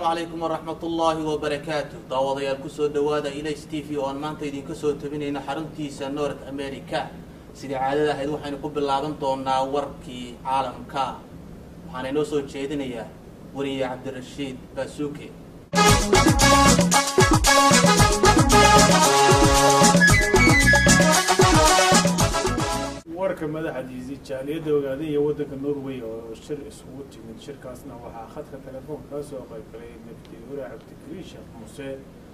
calaykum waraxmat ullaahi wabarakaatu daawadayaal kusoo dhowaada ilays t v oo aan maanta idinka soo tabinayno xaruntiisa north america sidii caadada ahayd waxaynu ku bilaaban doonaa warkii caalamka waxaana inoo soo jeedinayaa weriye cabdirashiid baasuuke warka madaxdiisii jaaliyadda ogaaday iyo waddanka norway oo shir isugu timid shirkaasna waxaa khadka telefoonka ka soo qayb galay naftihure cabdikariin sheekh muuse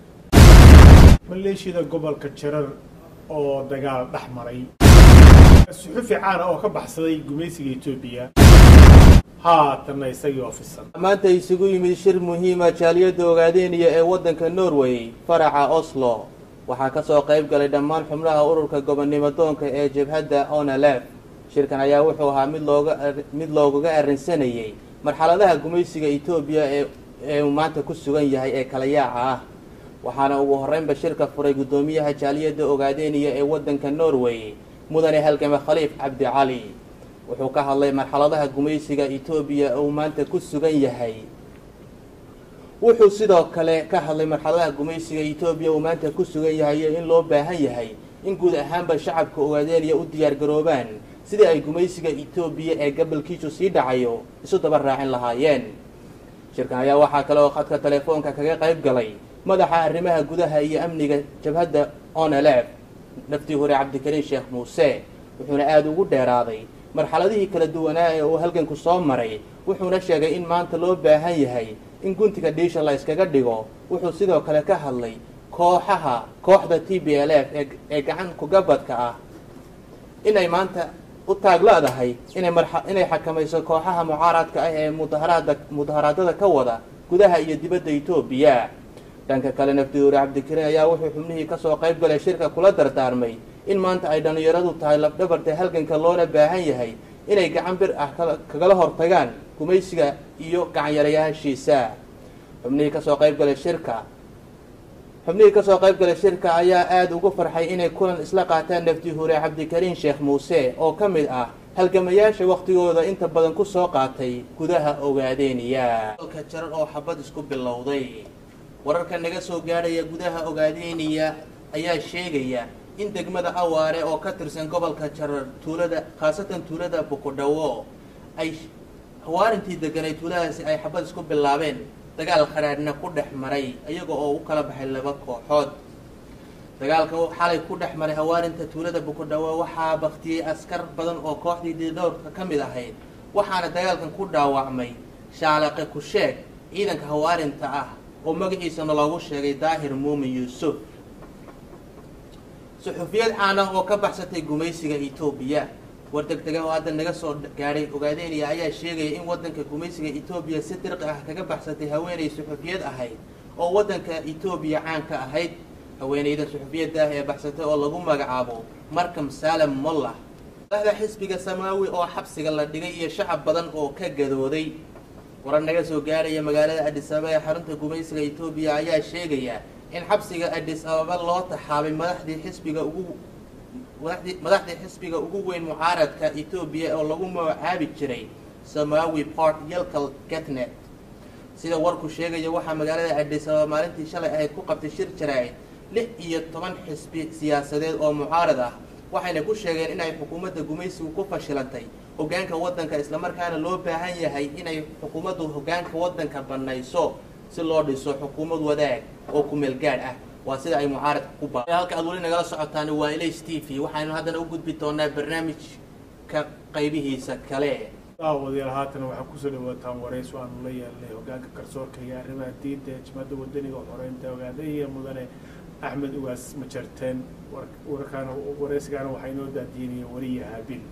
maleeshiyada gobolka jarar oo dagaal dhex maray suxufi caana oo ka baxsaday gumaysiga etoobiya haatanna isagii ofisan maanta isugu yimid shir muhiima jaaliyadda ogaadeeniya ee waddanka norway faraca oslo waxaa kasoo qayb galay dhammaan xubnaha ururka gobonnimo doonka ee jabhadda onalef shirkan ayaa wuxuu ahaa mid looga mid loogaga arrinsanayay marxaladaha gumaysiga etoobiya ee ee uu maanta ku sugan yahay ee kala yaaca ah waxaana ugu horreynba shirka furay guddoomiyaha jaaliyadda ogaadeeniya ee waddanka norway mudane halgame khaliif cabdi cali wuxuu ka hadlay marxaladaha gumaysiga etoobiya uu maanta ku sugan yahay wuxuu sidoo kale ka hadlay marxaladaha gumaysiga etoobiya uu maanta ku sugan yahay iyo in loo baahan yahay in guud ahaanba shacabka ogaadeeniya u diyaar garoobaan sidii ay gumaysiga etoobiya ee gobolkiisu sii dhacayo isu daba raacin lahaayeen shirkan ayaa waxaa kale oo khadka telefoonka kaga qayb galay madaxa arrimaha gudaha iyo amniga jabhadda onelef naftii hore cabdikariin sheekh muuse wuxuuna aada ugu dheeraaday marxaladihii kala duwanaa ee uu halganku soo maray wuxuuna sheegay in maanta loo baahan yahay in guntiga dhiisha la yskaga dhigo wuxuu sidoo kale ka hadlay kooxaha kooxda t b l f ee gacan kugabadka ah inay maanta u taagla-dahay inay inay xakamayso kooxaha mucaaradka ah ee mudaharaada mudaharaadada ka wada gudaha iyo dibadda etoobiya dhanka kale naftiduure cabdikariin ayaa wuxuu xubnihii kasoo qayb galay shirka kula dardaarmay in maanta ay dhallinyaradu tahay labdhabarta halganka loona baahan yahay inay gacan bir ah kagala hortagaan gumaysiga iyo gacanyarayaashiisa xubnihii kasoo qayb galay shirka xubnihii kasoo qayb galay shirka ayaa aada ugu farxay inay kulan isla qaataan nafti hure cabdikariin sheekh muuse oo ka mid ah halgamayaasha waktigooda inta badan kusoo qaatay gudaha ogaadeeniya dalka jarar oo xabad isku bilowday wararka naga soo gaadhaya gudaha ogaadeeniya ayaa sheegaya in degmada awaare oo ka tirsan gobolka jarar tuulada khaasatan tuulada bukodhawo ay hawaarintii deganay tuuladaasi ay xabad isku bilaabeen dagaal khadhaadhna ku dhex maray iyaga oo u kala baxay laba kooxood dagaalka xalay ku dhex maray hawaarinta tuulada bukodhawo waxaa baktiyey askar badan oo kooxdii diidhowrka ka mid ahayd waxaana dagaalkan ku dhaawacmay shaalaqe kusheeg ciidanka hawaarinta ah oo magaciisana loogu sheegay daahir muumin yuusuf suxufiyad caan ah oo ka baxsatay gumaysiga etoobiya war degdega oo hadda naga soo gaadhay ogaadeeniya ayaa sheegaya in waddanka gumaysiga etoobiya si dirqi ah kaga baxsatay haweenay suxufiyad ahayd oo waddanka etoobiya caan ka ahayd haweenayda suxufiyadda ah ee baxsatay oo lagu magacaabo markam saalem mollah madaxda xisbiga samaawi oo xabsiga la dhigay iyo shacab badan oo ka gadooday warar naga soo gaadhaya magaalada adis ababa ee xarunta gumaysiga etoobiya ayaa sheegaya in xabsiga adis ababa loo taxaabay madaxdii xisbiga ugu madaxdii xisbiga ugu weyn mucaaradka etoobiya oo lagu magacaabi jiray samawi port yelkal getnet sida warku sheegaya waxaa magaalada adis ababa maalintii shalay ahayd ku qabtay shir jaraa'id lix iyo toban xisbi siyaasadeed oo mucaarad ah waxayna ku sheegeen inay xukuumadda gumaysigu ku fashilantay hogaanka waddanka islamarkaana loo baahan yahay inay xukuumaddu hogaanka waddanka banayso si loo dhiso xukuumad wadaag oo kumeel gaadh ah waa sida ay mucaaradka ku ba halka aad weli nagala socotaan waa ilays t v waxaynu haddana u gudbi doonaa barnaamijka qaybihiisa kale daawadayaal haatan waxaa kusoo dhawaataan warays aanu la yeelnay hogaanka garsoorka iyo arrimaha diinta ee jimada wadaniga xoreynta ogaadaya mudane axmed ugaas majarteen warkaan waraysigaana waxaa inoo daadiinaya wariya haabil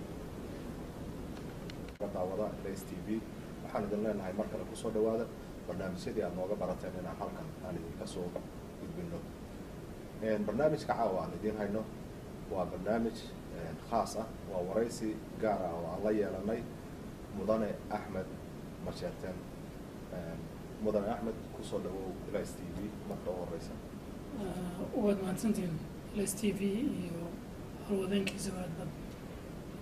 daawada ilays t v waxaan idin leenahay mar kale kusoo dhawaada barnaamijyadii aad nooga barateen inaan halkan aan idinka soo gudbino barnaamijka caawa aan idiin hayno waa barnaamij khaas ah waa waraysi gaar ah oo aan la yeelanay mudane axmed majeerteen mudane axmed kusoo dhawow ilays t v marka u horeysa waad mahadsantihiin ls t v iyo halwadeenkiisa aad bad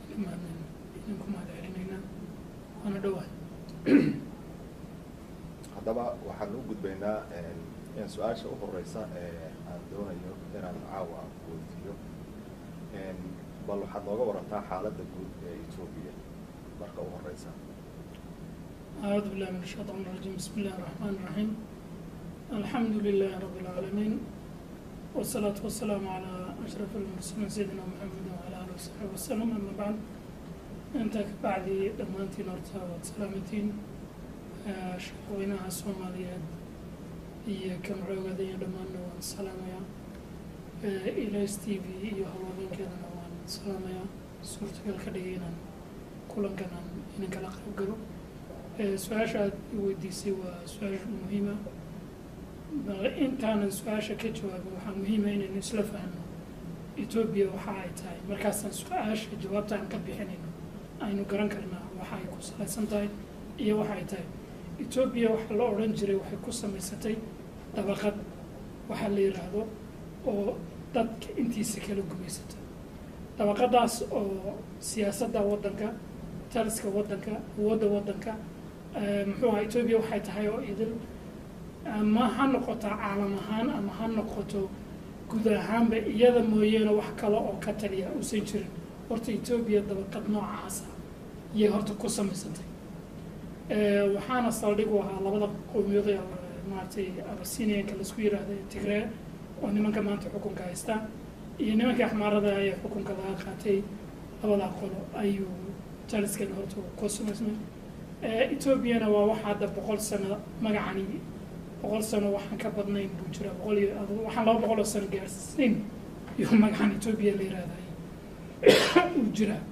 idinku mahad celinaynaa waana dhawahay haddaba waxaan u gudbaynaa in su-aasha u horeysa ee aan doonayo inaan caawa weydiiyo bal waxaad nooga warantaa xaaladda guud ee etoobiya marka u horeysa أعوذ بالله من الشيطان الرجيم بسم الله الرحمن الرحيم الحمد لله رب العالمين والصلاة والسلام على أشرف المرسلين سيدنا محمد وعلى آله وصحبه وسلم أما بعد أنت بعدي دمانتين أرتا وسلامتين شعوينها الصوماليات iyo kan coogadaya dhammaanna waan salaamayaa ilays t v iyo hawlwadeenkeedana waan salaamayaa suurtagal ka dhigay inaan kulankan aan inan kala qayb galo su-aasha aad i weydiisay waa su-aasha muhiima bal intaanan su-aasha ka jawaabin waxaa muhiima inaynu isla fahno etoobiya waxa ay tahay markaasaan su-aasha jawaabta aan ka bixinayno aynu garan karnaa waxa ay ku salaysan tahay iyo waxa ay tahay etoobiya waxaa la odhan jiray waxay ku samaysatay dabaqad waxaa la yidhaahdo oo dadka intiisa kala gumaysata dabaqadaas oo siyaasadda waddanka taliska waddanka awoodda waddanka muxuu aha etoobiya waxay tahay oo idil ama ha noqoto caalam ahaan ama ha noqoto guud ahaanba iyada mooyeene wax kale oo ka taliya uusan jirin horta etoobiya dabaqad noocaasa iyay horta ku samaysantay waxaana saldhig u ahaa labada qowmiyood ee maaragtay abasinianka laisku yidhaahda tigree oo nimanka maanta xukunka haystaa iyo nimanka axmaarada ee xukunka laga qaatay labadaa qolo ayuu taliskan horta ku samaysmay etoobiyana waa waxa hadda boqol sano magacani boqol sano waxaan ka badnayn buu jiraa boqol iyo waxaan laba boqol oo sano gaarsiin iyo magacan etoobiya la yihahday uu jiraa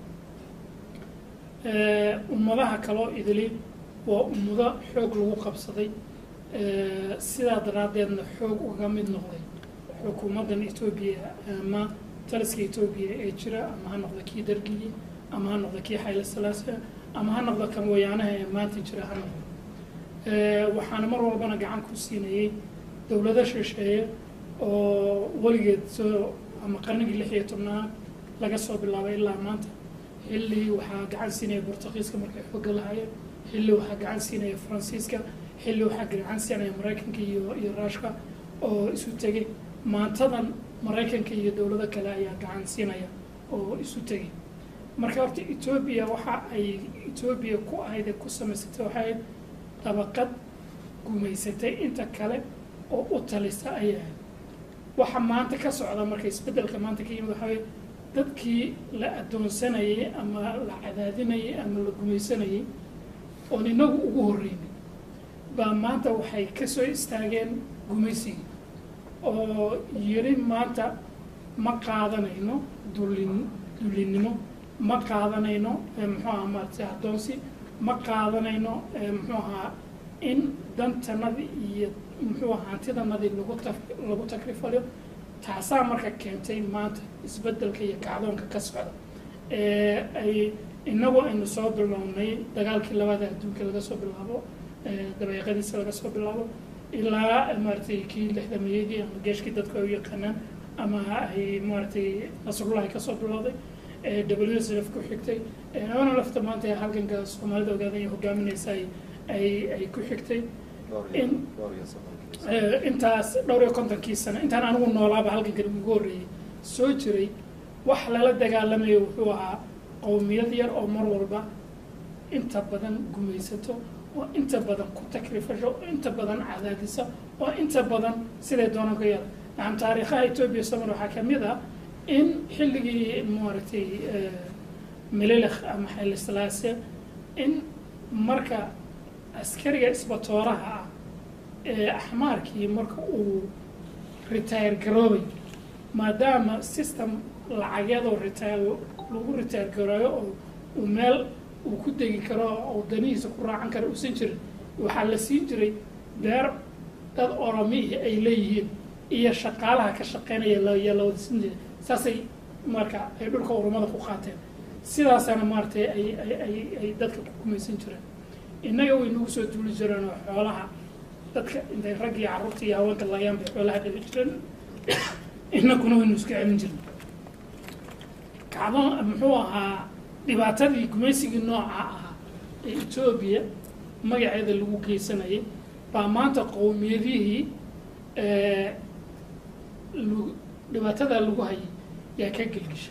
ummadaha kaloo idili waa ummado xoog lagu qabsaday sidaa daraaddeedna xoog uga mid noqday xukuumaddan etoobiya ama taliska etoobiya ee jira ama ha noqdo kii dargiyi ama ha noqdo kii xayla salaasa ama ha noqdo kan wayaanaha ee maanta jira ha noqdo waxaana mar walbana gacan ku siinayay dowlado shisheeye oo weligeed soo ama qarnigii lix iyo tobnaad laga soo bilaabay ilaa maanta xilli waxaa gacan siinaya bortugiiska markay xooga lahaayeen xilli waxaa gacan siinaya faransiiska xilli waxaa gacan siinaya maraykanka iyo iyo ruushka oo isu tegay maantadan maraykanka iyo dowlado kale ayaa gacan siinaya oo isu tegay marka horta etoobiya waxa ay etoobiya ku ahayd ee ku samaysatay waxay ahayd dabaqad gumaysatay inta kale oo u talisa ayay ahayd waxa maanta ka socda marka isbeddelka maanta ka yimid waxaa dadkii la addoonsanayay ama la cadaadinayay ama la gumaysanayay oon inagu ugu horreynay baa maanta waxay ka soo istaageen gumaysigii oo yiri maanta ma qaadanayno dullin dullinnimo ma qaadanayno muxuu ahaa maaragtay addoonsi ma qaadanayno muxuu ahaa in dantanadii iyo muxuu ahaa hantidanadii lagu ta lagu takrifaliyo taasaa marka keentay maanta isbeddelka iyo kacdoonka ka socda ay inagu aynu soo bilownay dagaalkii labada adduunka laga soo bilaabo dabeeqadiisa laga soo bilaabo ilaa maaragtay kii lixdameeyadii ama geeshkii dadku ay u yaqaanaan ama ay maaragtay nasrullahi kasoo bilowday w s f ku xigtay ana lafta maanta halganka soomaalida ogaada ay hogaaminaysa ay ay ku xigtay in intaas dhowr iyo kontonkii sano intaan anigu noolaaba halgankan ugu horreeyey soo jiray wax lala dagaalamayo wuxuu ahaa qowmiyad yar oo mar walba inta badan gumaysato oo inta badan ku takrifasho oo inta badan cadaadisa oo inta badan siday doonaan ku yeela nacam taariikhaha etoobiya somal waxaa ka mid ah in xilligii maaragtay melelekh ama xaylislaase in marka askariga isbatooraha ah ee axmaarkii marka uu retire garoobay maadaama system lacageedoo retire lagu retire garooyo oo uu meel uu ku degi karo oo danihiisa ku raacan karo uusan jirin waxaa la siin jiray beer dad oromihi ay leeyihiin iyo shaqaalaha ka shaqeynaya laya la wada siin jiray saasay marka ay dhulka urumada ku qaateen sidaasana maaratay ay ay ay ay dadka ku gumaysan jireen innaga way nagu soo duuli jireen oo xoolaha dadka intay rag iyo carruurta iyo haweenka layaan bay xoolaha dhali jireen innaguna waynu iska celin jirnay kacdo muxuu ahaa dhibaatadii gumaysigii nooca ahaa ee etoobiya magaceeda lagu geysanayay baa maanta qowmiyadihii lu- dhibaatada lagu hayay yaa ka gelgishay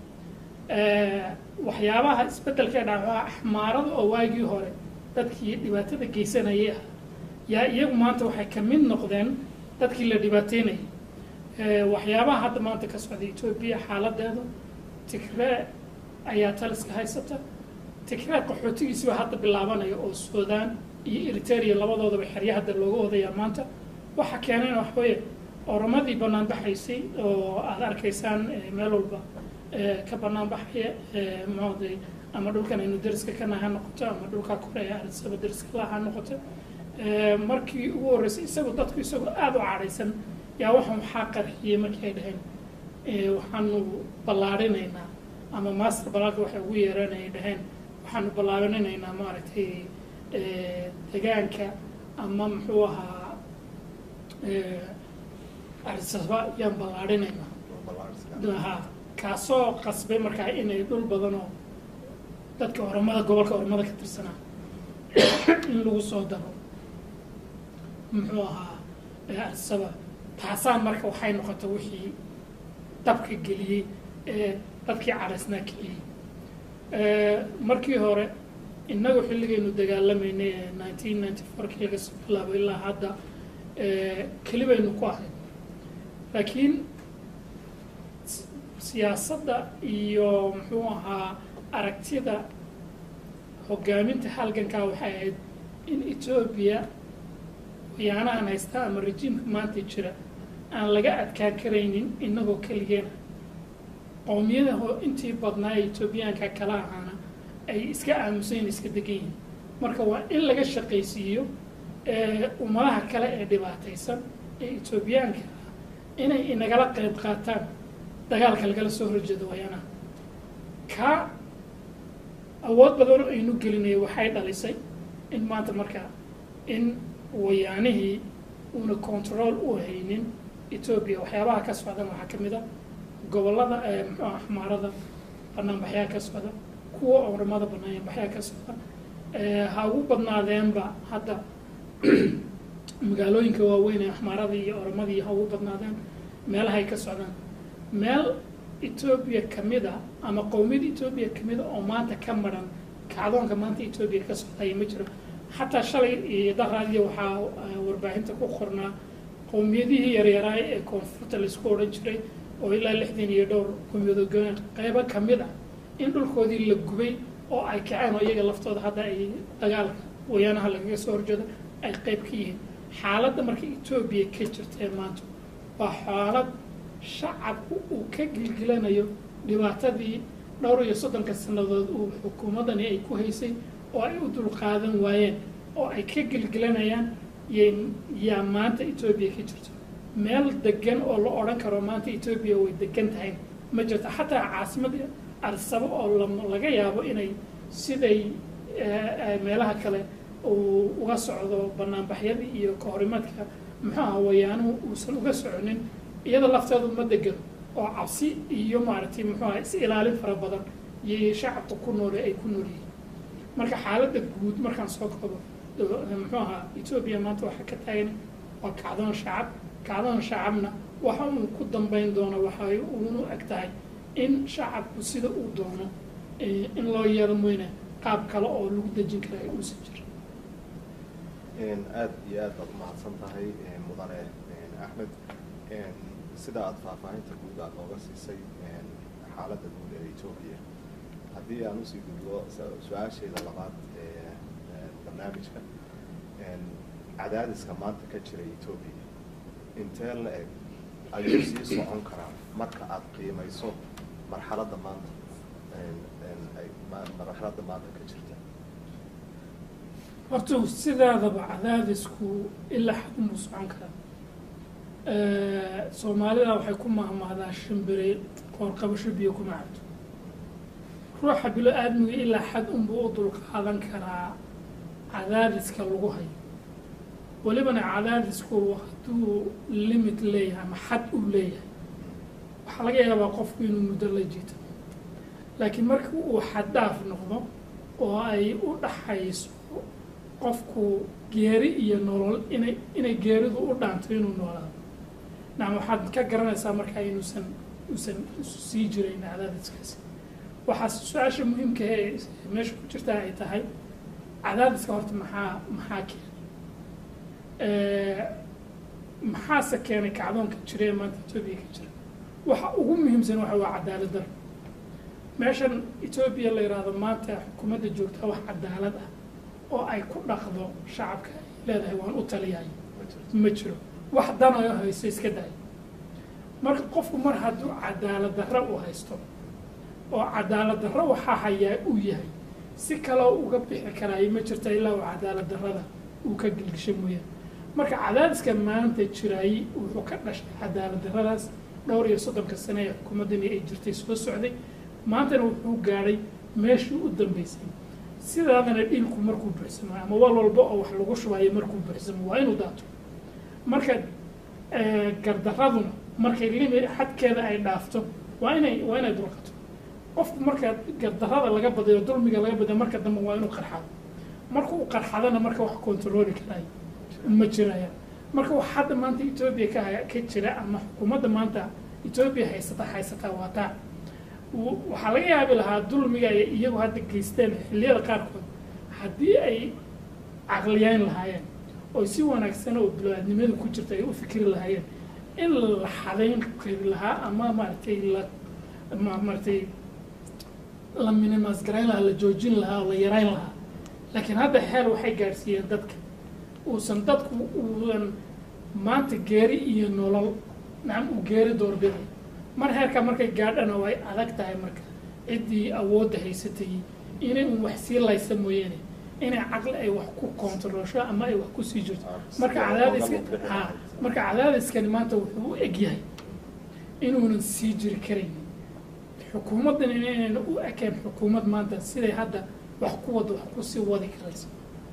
waxyaabaha isbeddelka ee dhaca waa axmaarada oo waagii hore dadkii dhibaatada geysanayay ah yaa iyagu maanta waxay ka mid noqdeen dadkii la dhibaateynayay waxyaabaha hadda maanta ka socda etoobiya xaaladeedu tigree ayaa taliska haysata tigree qaxootigiisi baa hadda bilaabanaya oo suudaan iyo eritrea labadoodaba xerya hadda looga odayaa maanta waxa keenayna wax weeye oromadii bannaan baxaysay oo aada arkaysaan eh, meel walba eh, ka bannaan baxaya eh, muxuuday ama dhulkan aynu deriska kana ha noqoto ama dhulka kore ee arisaba deriska la ha noqoto Eh, markii ugu horreysay isagu dadku isagoo aada u cadhaysan yaa waxaan waxaa qarxiyey markii ay dhaheen eh, waxaanu ballaarinaynaa ama master balaaga waxay ugu yeereen ay dhaheen waxaanu ballaarinaynaa maaragtay eh, degaanka ama muxuu ahaa eh, arisaba yaan ballaarinaynaa ha kaasoo qasbay markaa inay dhul badan oo dadka oromada gobolka oromada ka tirsanaa in lagu soo daro muxuu ahaa ee arisaba taasaa marka waxay noqotay wixii dabka geliyey ee dadkii cadhaysnaa kiciyey markii hore innagu xilligaynu dagaalamaynay ee nineteen ninety fourkii laga soo bilaabo ilaa hadda keli baynu ku ahayd laakiin s- siyaasadda iyo muxuu ahaa aragtida hogaaminta halgankaa waxay ahayd in etoobiya khiyaanahan haysta ama rejiimka maanta jira aan laga adkaan karaynin inagoo keligeena qowmiyada ho- intii badnaa ee etoobiyaanka kala ahaana ay iska aamusayn iska degan yihiin marka waa in laga shaqaysiiyo ee ummadaha kale ee dhibaataysan ee etoobiyaanka ah inay inagala qayb qaataan dagaalka lagala soo horjeedo wayaanaha kaa awood badan oo aynu gelinaya waxay dhalisay in maanta marka in wayaanihii uuna control u haynin etoobiya waxyaabaha ka socdan waxaa ka mid a gobollada ee muxuu ah xmaarada banaanbaxyaa ka socda kuwa oramada banaanbaxyaa ka socda ee ha ugu badnaadeenba hadda magaalooyinka waaweyn ee axmaaradii iyo oramadii ha ugu badnaadeen meelaha ay ka socdaan meel etoobiya kamid a ama qowmiyada etoobiya kamid a oo maanta ka maran kacdoonka maanta etoobiya ka socdaya ma jiro xataa shalay iyo daraadiya waxaa eh, warbaahinta ku qornaa qowmiyadihii yaryaraay ee koonfurta laisku odhan jiray oo ilaa lixdan iyo dhowr qowmiyadood goyn qeybo kamid ah in dhulkoodii la gubay oo ay kaceen oo iyaga laftooda hadda ay dagaalka wayaanaha lagaga soo horjeedo ay qeyb ka yihiin xaaladda marka etoobiya ka jirta ee maanta waa xaalad shacabku uu ka gilgilanayo dhibaatadii dhowr iyo soddonka sannadood uu xukuumaddani ay ku haysay oo ay u dulqaadan waayeen oo ay ka gilgilanayaan y yaa maanta etoobiya ka jirto meel degan oo la odhan karo maanta etoobiya way degan tahay ma jirto xataa caasimadda arsabo oo la- laga yaabo inay siday eh, eh, meelaha kale uu uga socdo banaanbaxyadii iyo kahorimaadka muxuu aha wayaanuhu uusan uga soconin iyada lafteedu ma degan oo cabsi iyo maaragtay muxuu aha is ilaalin fara badan iyo shacabka ku noole ay ku nool yihiin marka xaaladda guud markaan soo koobo eh, muxuu ahaa etoobiya maanta waxaa ka taagan waa kacdoon shacab kacdoon shacabna waxa uu ku dambeyn doono waxay uunu eg tahay in shacabku sida uu doono eh, in loo yeelo moyne qaab kale oo lagu dejin kara ay uusan jirin aad iyo aad baad umahadsan tahay mudane axmed sida aad faahfaahinta guud aad nooga siisay xaaladda guud ee etoobiya haddii aan usii gudbo su- su-aasheeda labaad ee ee barnaamijka cadaadiska maanta ka jira etoobiya intee la eg ayuu sii socon karaa marka aad qiimayso marxaladda maanta ay ma- marxaladda maanta ka jirta horta sidaadaba cadaadisku ilaa xad unbuu socon karaa soomaalida waxay ku mahmahdaa shimbire qoorqabasho biyo kuma cabto ruuxa bilo aadmiga ilaa xad unbuu u dulqaadan karaa cadaadiska lagu hayo welibana cadaadisku hadduu limit leeyahay ama xad uu leeyahay waxaa laga yaabaa qofku inuu muddo la jiito laakiin marka uu xad dhaaf noqdo oo ay u dhaxayso qofku geeri iyo nolol inay inay geeridu u dhaanto inuu noolaado nacam waxaad ka garanaysaa markaa inuusan uusan sii jirayn cadaadiskaasi waxaa su-aasha muhiimka ee meesha ku jirtaa ay tahay cadaadiska horta maxaa maxaa keenay maxaase keenay kacdoonka jira ee maanta etoobiya ka jira waxa ugu muhiimsan waxa waa cadaalad daro meeshan etoobiya la yidhaahdo maanta xukuumadda joogtaa wax cadaalad ah oo ay ku dhaqdo shacabka ay leedahay waan u taliyahay ma jiro wax danayo haysto iska daay marka qofku mar hadduu cadaalad darro u haysto oo cadaalad darro waxaa hayaa uu yahay si kaloo uga bixi karaayo ma jirta ilaa uu cadaalad darrada uu ka gelgisho mooyaan marka cadaadiska maanta jiraayey wuxuu ka dhashay cadaalad darradaas dhowr iyo soddonka sane ee xukuumaddani ay jirtay soo socday maantana wuxuu gaadhay meeshii u dambeysay sidaadana dhiilku markuu buuxsamo ama wal walba oo wax lagu shubayo markuu buuxsamo waa inuu daato marka gardaraduna markay limi xadkeeda ay dhaafto waa inay waa inay dulqato qofku marka gardarada laga badayo dulmiga laga badayo marka dambe waa inuu qarxado marka uu qarxadana marka wax controli karayo ma jiraya marka wax hadda maanta etoobiya ka ka jira ama xukuumadda maanta etoobiya haysata haysataa waa taa waxaa laga yaabi lahaa dulmiga ay iyagu hadda geysteen xilliyada qaarkood haddii ay caqliyeyn lahaayeen oo si wanaagsan oo biloadnimada ku jirta ay u fikri lahaayeen in la xadayn kari lahaa ama maaragtay la maaragtay la minimas garayn lahaa la joojin lahaa oo la yarayn lahaa laakiin hadda xeel waxay gaadhsiiyeen dadka uusan dadku uusan maanta geeri iyo nolol nacam uu geeri doorbiday mar heerka markay gaadhana way adag tahay marka ciddii awoodda haysatay inay un wax sii laysa mooyaane inay caqli ay wax ku koontaroosho ama ay wax kusii jirto marka cadaadiska ha marka cadaadiskani maanta wuxuu u eg yahay inuunan sii jiri karaynin xukuumaddan inaynan u ekeen xukuumad maanta siday hadda wax ku wada wax kusii wadi karayso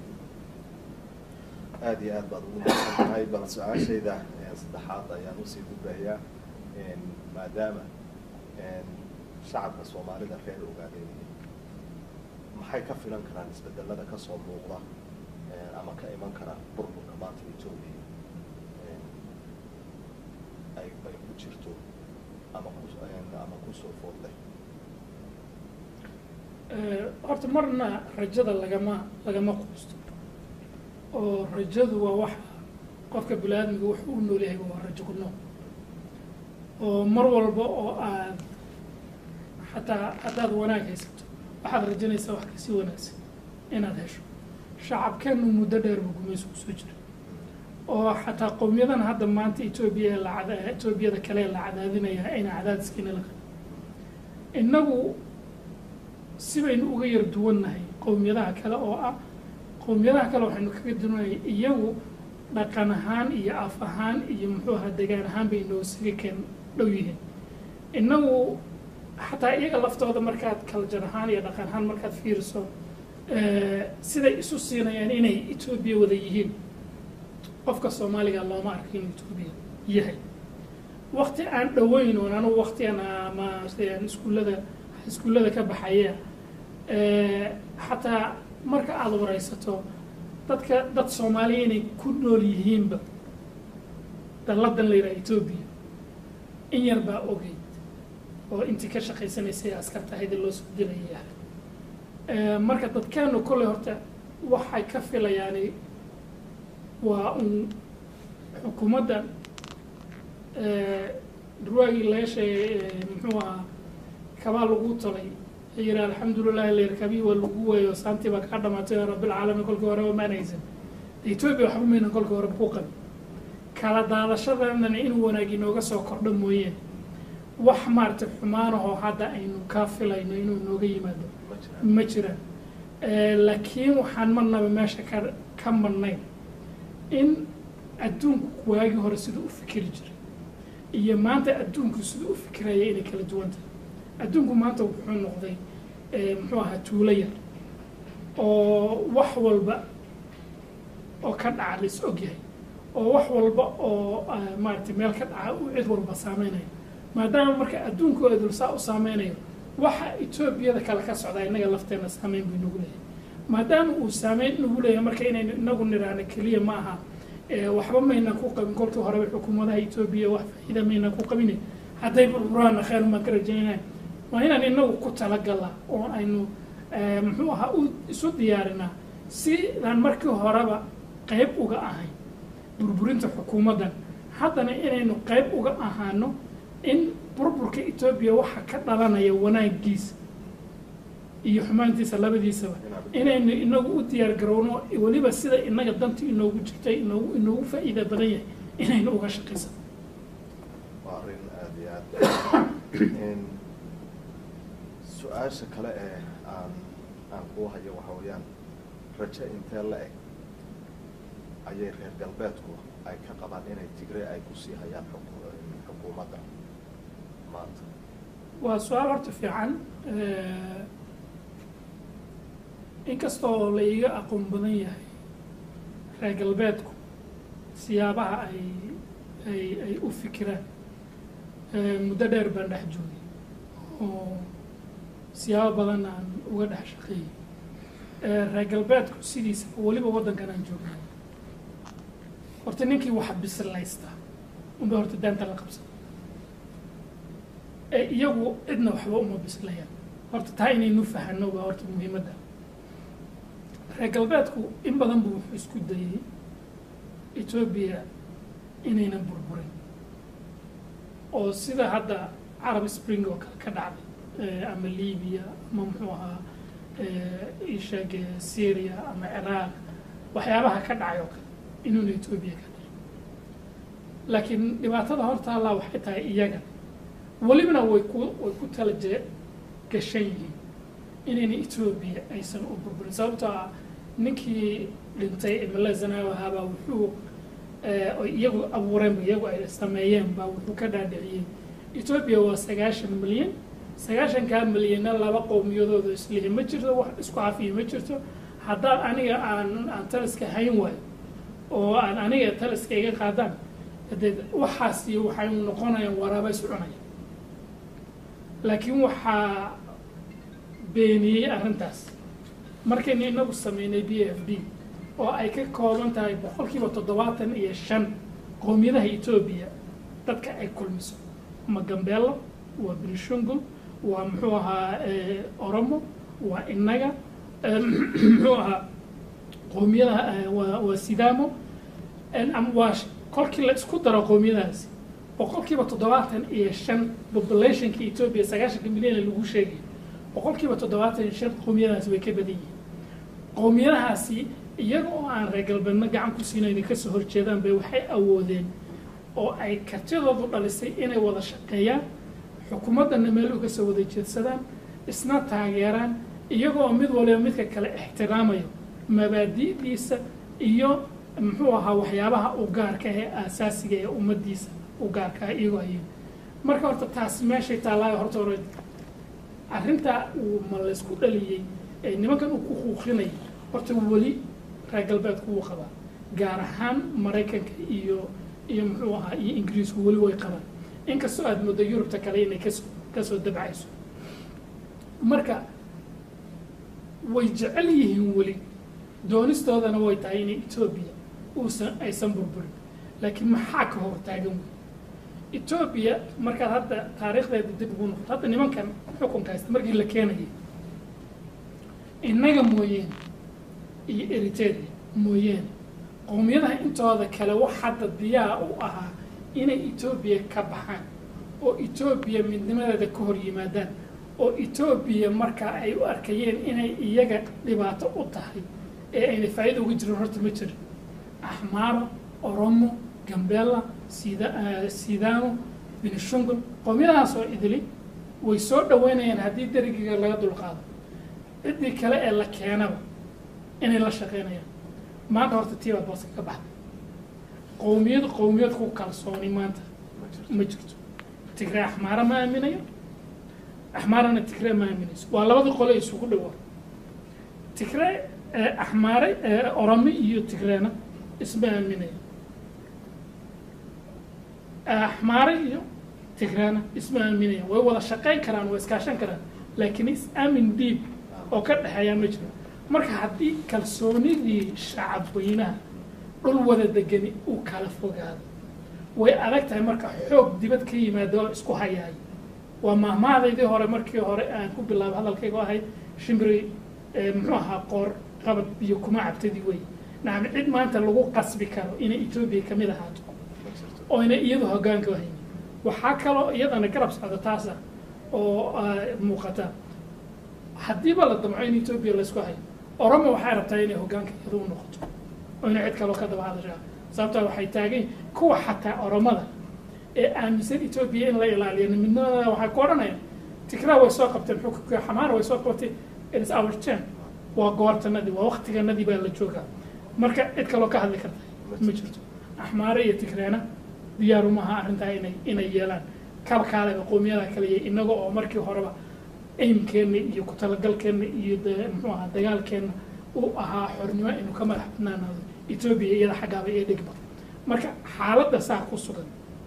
aada iyo aad baad ugu mahadsan tahay bal su-aashayda saddexaad ayaan usii gudbayaa maadaama shacabka soomaalida reer ogaadeenaya maxay ka filan karaan isbedelada kasoo muuqda ama ka iman kara burburka maanta etoobiya ay ay ku jirto ama ku ama kusoo foodlay horta marna rajada lagama lagama quusto oo rajadu waa waxa qofka bini-aadmiga wuxuu u nool yahay waa rajo ku nool oo mar walba oo aad xataa haddaad wanaag haysato waxaad rajanaysaa wax kasii wanaagsan inaad hesho shacabkeenu muddo dheer buu gumaysu kusoo jira oo xataa qowmiyadan hadda maanta etoobiya ee lacada etoobiyada kale ee la cadaadinaya ayna cadaadiskiina la qabin innagu si baynu uga yar duwannahay qowmiyadaha kale oo ah qowmiyadaha kale waxaynu kaga duwannahay iyagu dhaqan ahaan iyo af ahaan iyo muxuu ahaa degaan ahaan bay noo saga keen dhow yihiin innagu xataa iyaga laftooda markaad kaljar ahaan iyo dhaqan ahaan markaad fiiriso siday isu siinayaan inay etoobiya wada yihiin qofka soomaaliga looma arko inuu etoobiya yahay wakti aan dhoweyn oon anugu waktigan ama aan iskuullada iskuullada ka baxaya xataa marka aada waraysato dadka dad soomaaliya inay ku nool yihiinba dalladan la yidhaha etoobiya in yar baa ogeyd oo intii ka shaqaysanaysay askarta ahayd loo soo dilayay ahayd marka dadkeenu kolley horta waxay ka filayaani waa un xukuumadda durwaagii laga sheegay muxuu ahaa kabaa lagu talay yiri alxamdulilahi leerkabii waa lagu weeyo saantii baa kaa dhamaatay oo rabbilcaalamiin kolkii horeba maan haysan etoobiya waxba maynan kolkii horeba ku qabin kala daadashadana inuu wanaag inooga soo kordho mooyeen wax maaragtay xumaanahoo hadda aynu kaa filayno inuu inooga yimaado ma jiraan laakiin waxaan marnaba meesha ka ka marnayn in adduunku waagii hore siduu u fikiri jiray iyo maanta adduunku siduu u fikiraya inay kala duwan tahay adduunku maanta wuxuu noqday muxuu ahaa tuulo yar oo wax walba oo ka dhaca la is ogyahay oo wax walba oo maaragtay meel ka dhaca uu cid walba saameynayo maadaama marka adduunku edul saa u saameynayo waxa etoobiyada kale ka socdaa innaga lafteena saameyn buu inagu leeyahay maadaama uu saameyn nagu leeyahay marka inaynu inagu niraano keliya ma aha ee, waxba maynan ku qabin kolkii horeba xukuumadaha etoobiya wax faa'iida maynan ku qabine hadday burburaanna khayr maan ka rajaynaya waa inaan inagu ku talagalaa oo aynu ee, muxuu ahaa u isu diyaarinaa sidaan markii horeba qayb uga ahayn burburinta xukuumaddan haddana inaynu qayb uga ahaano in burburka etoobiya waxa ka dhalanaya wanaagiisa iyo xumaantiisa labadiisaba inaynu inagu u diyaar garowno weliba sida inaga danta inoogu jirtay inoogu inoogu faa'iida badan yahay inaynu uga shaqaysano waa arrin aada iyo aad su-aasha kale ee aan aan kuu hayo waxa weeyaan rajo intee la eg ayay reer galbeedku ay ka qabaan inay tigre ay kusii hayaan xuku- xukuumadda maanta waa su-aal horta fiican inkastoo la iiga aqoon badan yahay reer galbeedku siyaabaha ay ay ay u fikiraan muddo dheer baan dhex joogay oo siyaabo badan aan uga dhex shaqeeyey reer galbeedku sidiisa weliba waddankan aan joognay horta ninkii wax bislaysta unba horta daanta la qabsan ee iyagu cidna waxba uma bislayaan horta taa inaynu fahano baa horta muhiimadda reer galbeedku in badan buu wuxuu isku dayay etoobiya inaynan burburin oo sida hadda carab spring oo kale ka dhacday ama libiya ama muxuu ahaa isheeg syria ama ciraaq waxyaabaha ka dhacay oo kale inuuna etoobiya ka dhicin laakiin dhibaatada horta allaa waxay tahay iyaga welibana way ku way ku tala je gashan yihiin inayna etoobiya aysan u burburin sababtoo ah ninkii dhintay imala zanaawi ahaabaa wuxuu oy iyagu abuureen iyagu ay sameeyeen baa wuxuu ka dhaadhiciyey etoobiya waa sagaashan milyan sagaashankaa milyanna laba qowmiyadooda islihi ma jirto wax isku cafiya ma jirto haddaan aniga aan aan taliska hayn waayo oo aan aniga taliska iga qaadaan hadee waxaas iyo waxay noqonayaan waraaba is cunaya laakiin waxaa beeniyey arrintaas markaynu inagu sameynay b f d oo ay ka kooban tahay boqolkiiba toddobaatan iyo shan qowmiyadaha etoobiya dadka ay kulmiso ama gambeelo waa benishungul waa muxuu ahaa oromo waa inaga muxuu ahaa qowmiyadaha waa waa sidamo waa kolkii la isku daro qowmiyadahaasi boqolkiiba toddobaatan iyo shan populationka etoobiya sagaashanka milyan ee lagu sheegay boqolkiiba toddobaatan iyo shan qowmiyadahaasi way ka badan yihiin qowmiyadahaasi iyaga oo aan reer galbeedna gacan ku siinayna kasoo horjeedaan bay waxay awoodeen oo ay kartidoodu dhalisay inay wada shaqeeyaan xukuumaddana meel uga soo wada jeedsadaan isna taageeraan iyagoo mid waliba midka kale ixtiraamayo mabaadi'diisa iyo muxuu ahaa waxyaabaha u gaarka ee aasaasiga ee ummaddiisa u gaarka ah iyagoo ayeen marka horta taas meeshay taallaayo horta hore arrintaa uu ma laysku dhaliyey ee nimankan uu ku quuqinay horta weli reer galbeedku wuu qabaa gaar ahaan maraykanka iyo iyo muxuu ahaa iyo ingiriisku weli way qabaan inkastoo aada muddo yurubta kale inay kasoo kasoo dabcayso marka way jecel yihiin weli doonistoodana way tahay inay etoobiya uusan aysan burburin laakiin maxaa ka hor taagan wey etoobiya markaad hadda taariikhdeeda dib ugu noqoto hadda nimankan xukunka haysta markii la keenayay innaga mooyeene iyo eriteria mooyeene qowmiyadaha intooda kale wax hadda diyaa u ahaa inay etoobiya ka baxaan oo etoobiya midnimadeeda ka hor yimaadaan oo etoobiya markaa ay u arkayeen inay iyaga dhibaato u tahay ee ayna faa'iida uga jirin horta ma jirin axmaaro oromo gambeella sida sidamo benishungul qowmiyadahaas oo idili way soo dhaweynayaan haddii derigiga laga dulqaado ciddii kale ee la keenaba inay la shaqeynayaan maanta horta tii baad booska ka baxday qowmiyad qowmiyad ku kalsooni maanta ma jirto tigree axmaara ma aaminayo axmaarana tigree ma aaminayso waa labadii qole isugu dhawaa tigree axmaare oromo iyo tigreena isma aaminayo axmaare iyo tigreena isma aaminaya way wada shaqeyn karaan way iskaashan karaan laakiin is aamin diib oo ka dhexeeyaa ma jiro marka haddii kalsoonidii shacab weynaha dhul wada degani uu kala fogaado way adag tahay marka xoog dibad ka yimaado oo isku hayaayo waa mahmaadaydii hore markii hore aan ku bilaabo hadalkaygu ahayd shimbiri eh, muxuu ahaa qoor qabad iyo kuma cabtadii wey nacam cid maanta lagu qasbi karo inay etoobiya kamid ahaato ma jirto oyna iyadu hoggaanka u haynin waxaa kaloo iyadana garab socda taasa oo ah, muuqata haddiiba la damco in etoobiya laysku hayo oromo waxay rabtaa inay hoggaanka iyadu u noqoto oyna cid kaloo ka daba hadashaa sababtaa waxay taagan yihiin kuwa xataa oromada ee aaminsan etoobiya in la ilaaliyo midnimada waxay ku odhanayaan tikraa way soo qabteen xukunka xamaara way soo qabtay it's our turn waa goortanadii waa waktiganadii baa la joogaa marka cid kaloo ka hadli karta ma jirto axmaare iyo tigreena diyaaru maaha arrintaa inay inay yeelaan kalkaaleba qowmiyada kale iyo inaga oo markii horeba aimkeenna iyo ku talagalkeenna iyo de muxuu ahaa dagaalkeenna uu ahaa xornimo inuu ka madax badnaanaado etoobiya iyada xaggaaba ee dhigba marka xaaladda saa ku sugan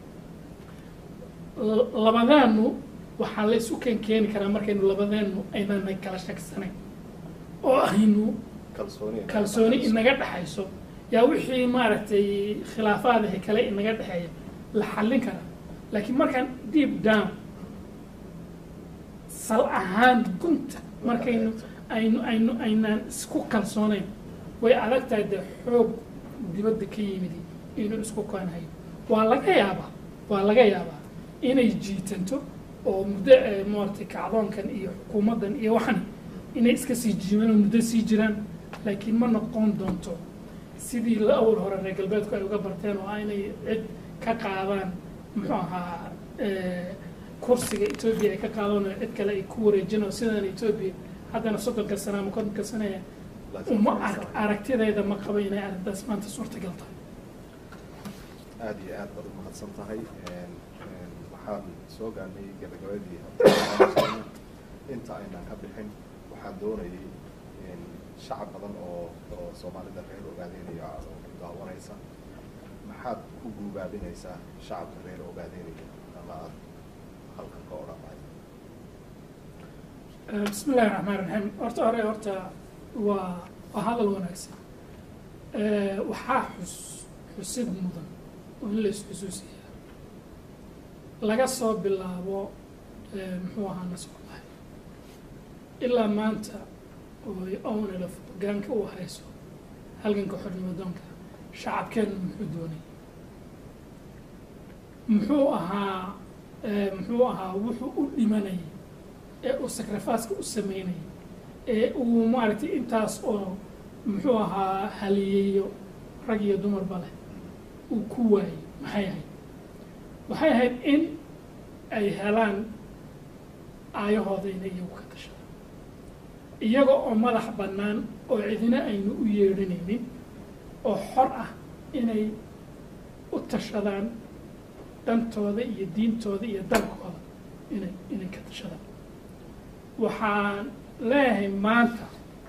L- labadeenu waxaa la isu keen keeni karaa markaynu labadeenu aynaan kala shagsanayn oo aynu kalsooni kalsooni inaga dhexayso yaa wixii maaragtay khilaafaadaha kale inaga dhexeeya la xallin karaa laakiin markaan deep down sal ahaan gunta markaynu aynu aynu aynaan isku kalsoonayn way adag tahay dee xoog dibadda ka yimidi inuu isku koonhayo waa laga yaabaa waa laga yaabaa inay jiitanto oo muddo eh, maaragtay kacdoonkan iyo xukuumaddan iyo waxan inay iska sii jiimaan oo muddo sii jiraan laakiin ma noqon doonto sidii la awal hore reer galbeedku ay uga barteen oo ah inay cid ka qaadaan muxuu ahaa eh, kursiga etoobiya ay ka qaadaan oo cid kale ay ku wareejin oo sidan etoobiya haddana soddonka sana ama kontonka sanaya uma arag aragtidayda ma qabo inay arrintaas maanta suurtagal tahay aada iyo aad baad umahadsan tahay Een, een, waxaan soo gaarnay gabagabadii horta inta aynaan ka bixin waxaan doonayay in shacab badan oo oo soomaalida reer ogaadeynaya oo ku daawanaysa maxaad ku guubaabinaysaa shacabka reer ogaadeynaya ama aad halkan ka odhan lahayd bismi illahi raxmaan raxiim horta hore horta waa waa hadal wanaagsan Eh, waxaa xus xusid mudan oo in la isxusuusiyaa laga soo bilaabo eh, muxuu ahaa nasoo lahay ilaa maanta oo ownala hoggaanka u hayso halganka xornimo doonka shacabkeennu muxuu doonay muxuu ahaa eh, muxuu ahaa wuxuu u dhimanayay ee uu sacrificeka u sameynayay ee uu maaragtay intaas oo muxuu ahaa haliyeeyo rag iyo dumarba leh uu ku waayey maxay ahayd waxay ahayd in ay helaan aayahooda inay iyagu ka tashadaan iyaga oo madax bannaan oo cidina aynu u yeedhanaynin oo xor ah inay u tashadaan dantooda iyo diintooda iyo dalkooda inay inay ka tashadaan waxaan leeyahay maanta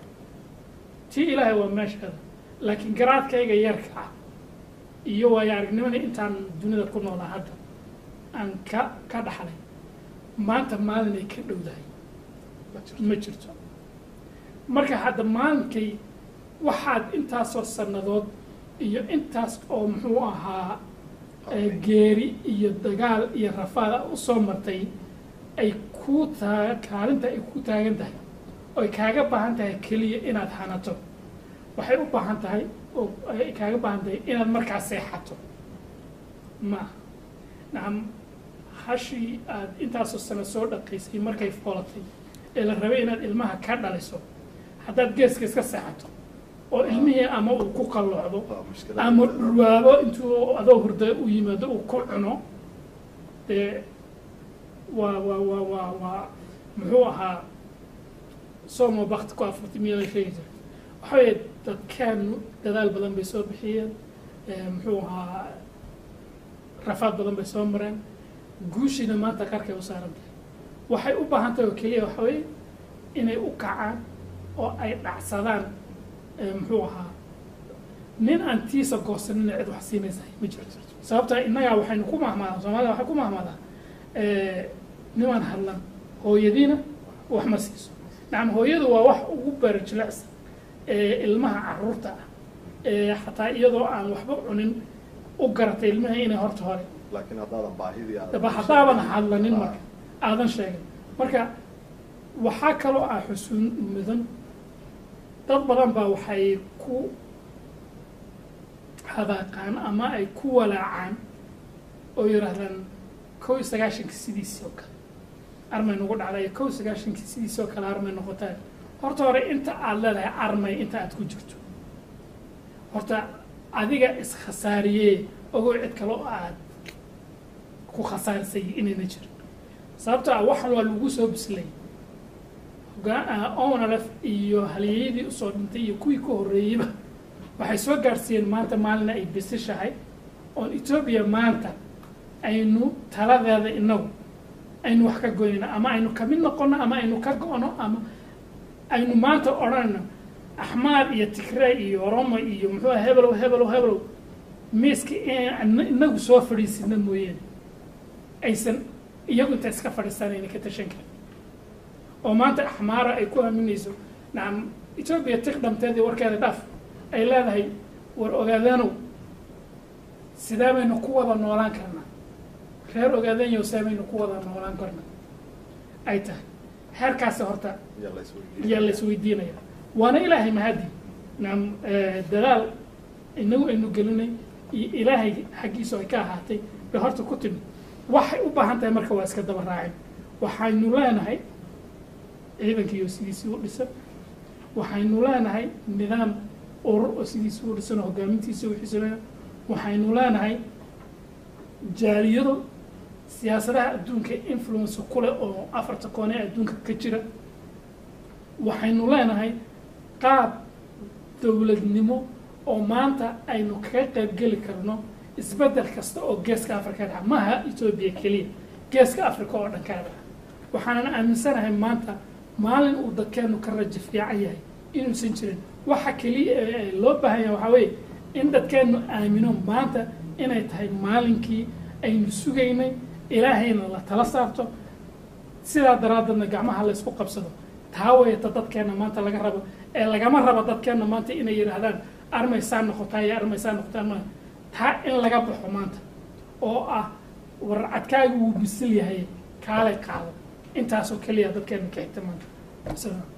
tii ilaahay waa meesheeda laakiin garaadkayga yarka ah iyo waayo aragnimada intaan dunida ku noolaa hadda aan ka ka dhaxlay maanta maalinay ka dhowdahay ma jirto ma jirto marka hadda maalinkay waxaad intaasoo sannadood iyo intaas oo muxuu ahaa eh, geeri iyo dagaal iyo rafaada usoo martay ay ku taa kaalinta ay ku taagan tahay oo ay kaaga baahan tahay keliya inaad hanato waxay u baahan tahay oo ay kaaga baahan tahay inaad markaa seexato ma aha nacam hashii aad intaasoo sano soo dhaqaysay markay foolatay ee la rabay inaad ilmaha ka dhaliso haddaad geeska iska seexato oo ilmihii ama uu ku qalloocdo waa mushkilad ama dhulwaabo intuu adoo hurda u yimaado uu ku cuno dee waa waa waa waa waa muxuu ahaa somo bakti ku afarti miya la sheegi jiray waxa weeye dadkeenu dadaal badan bay soo bixiyeen eh, muxuu ahaa rafaad badan bay soo mareen guushiina maanta qarkay u saaran tahay waxay u baahan tahay oo keliya waxa weeye inay u kacaan oo ay dhacsadaan eh, muxuu ahaa nin aan tiisa goosanina cid wax siinaysa ma jirto sababta innagaa waxaynu ku mahmaadaan soomaalida waxay ku mahmaadaan nimaan hadlan hooyadiina wax ma siiso nacam hooyadu waa wax ugu bara jilicsan ee ilmaha caruurta ah ee xataa iyadoo aan waxba cunin u garatay ilmaha inay horta hore laakiin haddaadan baahidii aadan daba haddaaban hadlanin marka aadan sheegin marka waxaa kaloo ah xusuun mudan dad badan baa waxay ku hadaaqaan ama ay ku walaacaan oo yidhaahdaan kow iyo sagaashankii sidiisii oo kale armay nagu dhacday kow iyo sagaashankii sidiisii oo kale armay noqotay horta hore inta aad leedahay armay inta aad ku jirto horta adiga iskhasaariyee ogow cid kale oo aad ku khasaarisay inayna jirin sababto ah waxan waa lagu soo bislay onalef iyo halyeeyadii usoo dhintay iyo kuwii ka horreeyeyba waxay soo gaadhsiiyeen maanta maalina ay bisishahay oon etoobiya maanta aynu taladeeda inagu aynu wax ka goynayno ama aynu kamid noqono ama aynu ka go-no ama aynu maanta odhanayno axmaar iyo tigre iyo oromo iyo muxuu ah hebelow hebelow hebelow miiska inagu soo fadhiisina mooyaane aysan iyagu inta iska fadhiisanayna ka tashan karin oo maanta axmaara ay ku aaminayso nacam etoobiya tig dhamteedii warkeeda dhaaf ay leedahay war ogaadaanow sidee baynu ku wada noolaan karnaa reer ogaadanyow see baynu ku wada noolaan karnaa ay tahay heerkaasi horta yaa la isweydiin yaa la isweydiinaya waana ilaahay mahadi nacam dadaal inagu aynu gelinay iyo ilaahay xaggiisu ay ka ahaatay bay horta ku timid waxay u baahan tahay marka waa iska daba raacin waxaynu leenahay ciidankiiyo sidiisii u dhisan waxaynu leenahay nidaam urur oo sidiisii u dhisan oo hogaamintiisa uxisanaya waxaynu leenahay jaaliyado siyaasadaha adduunka influence ku leh oo afarta koone ee adduunka ka jira waxaynu leenahay qaab dowladnimo oo maanta aynu kaga qayb geli karno isbeddel kasta oo geeska africa dhaca maaha etoobiya keliya geeska africa oo dhan kaa dhaca waxaanan aaminsanahay maanta maalin uu dadkeenu ka rajo fiican yahay inuusan jirin waxa keliya ee loo baahan yahay waxaa weeye in dadkeenu aamino maanta inay tahay maalinkii aynu sugaynay ilaahayna la tala saarto sidaa daraaddeedna gacmaha la isku qabsado taa wayata dadkeenna maanta laga rabo ee lagama rabo dadkeenna maanta inay yidhaahdaan armaysaa noqotaa iyo armaysaa noqotaa ma taa in laga baxo maanta oo ah war cadkaagu wuu bisil yahay kaalay qaado intaasoo keliya dadkeena ka xigta maanta Salaam.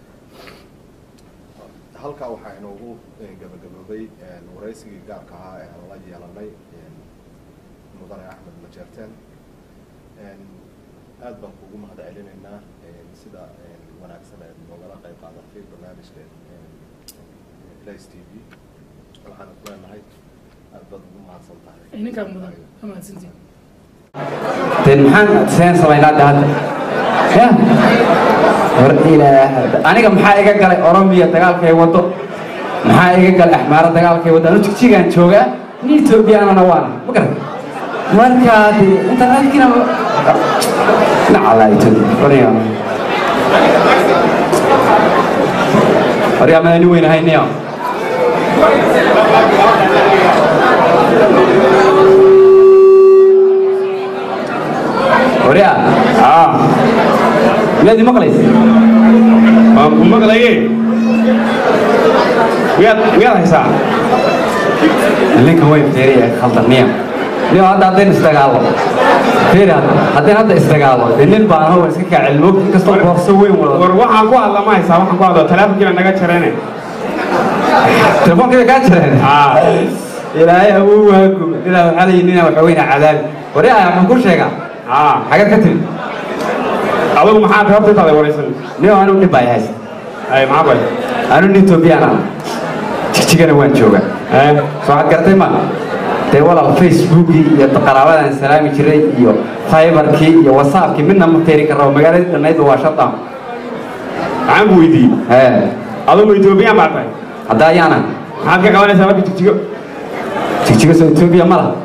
halkaa waxaa inoogu gabagaboobay waraysigii gaarka ahaa ee aan la yeelanay mudane axmed majeerteen aad baan kugu mahad celinaynaa sida wanaagsan ee noogala qayb qaadatay barnaamijka ilays t v waxaan ku leenahay aad baad ugu mahadsan tahay ninkaa mudan amaadsantiin den maxaan seen samaynaa de hadda ya war ilaah aniga maxaa iga galay oromiya dagaalkay wado maxaa iga galay axmaaro dagaalkay wado anu jigjigaan joogaa ni etoobiyaanana waana ma garan markaa de internetkina nacala etoobiya warya waryaa madani weynahayniya waryaa miyaad i maqlaysa waan ku maqlaye miyaad miyaad haysaa ninka way fiiriya khaldaniya nin hadda haddaynu isdagaalo fiiri hadda haddaynu hadda isdagaalo dee nin baan hawar iska kaa cilmoog inkastoo boorso weyn wado war waxaan ku hadla ma haysaa waxaan ku hadla teleefonkiina naga jareene telefoonkeeda kaa jireen aa ilaahay awuu waagu ninaa waxaa layihi ninaa waxa weyna cadaabi waryaa waxaan ku sheegaa aa xagad ka timi adigu maxaa sababta intaada waraysan nin anigu dhib baa haysa ay maxaa bay anu nin etoobiyaan ah jigjigana waan joogaa ee soo waxaad garatay ma dee walaal facebookii iyo qaraabadan salaami jiray iyo fiberkii iyo whatsappkii midna ma teeri karo magaaladii dhannaydba waa shutdown maxaan ku weydiiyey ee adigu etoobiyaan baa tahay hadda ayaana maxaad ka qabanaysaa marka jigjigo jigjiga soo etoobiya ma laha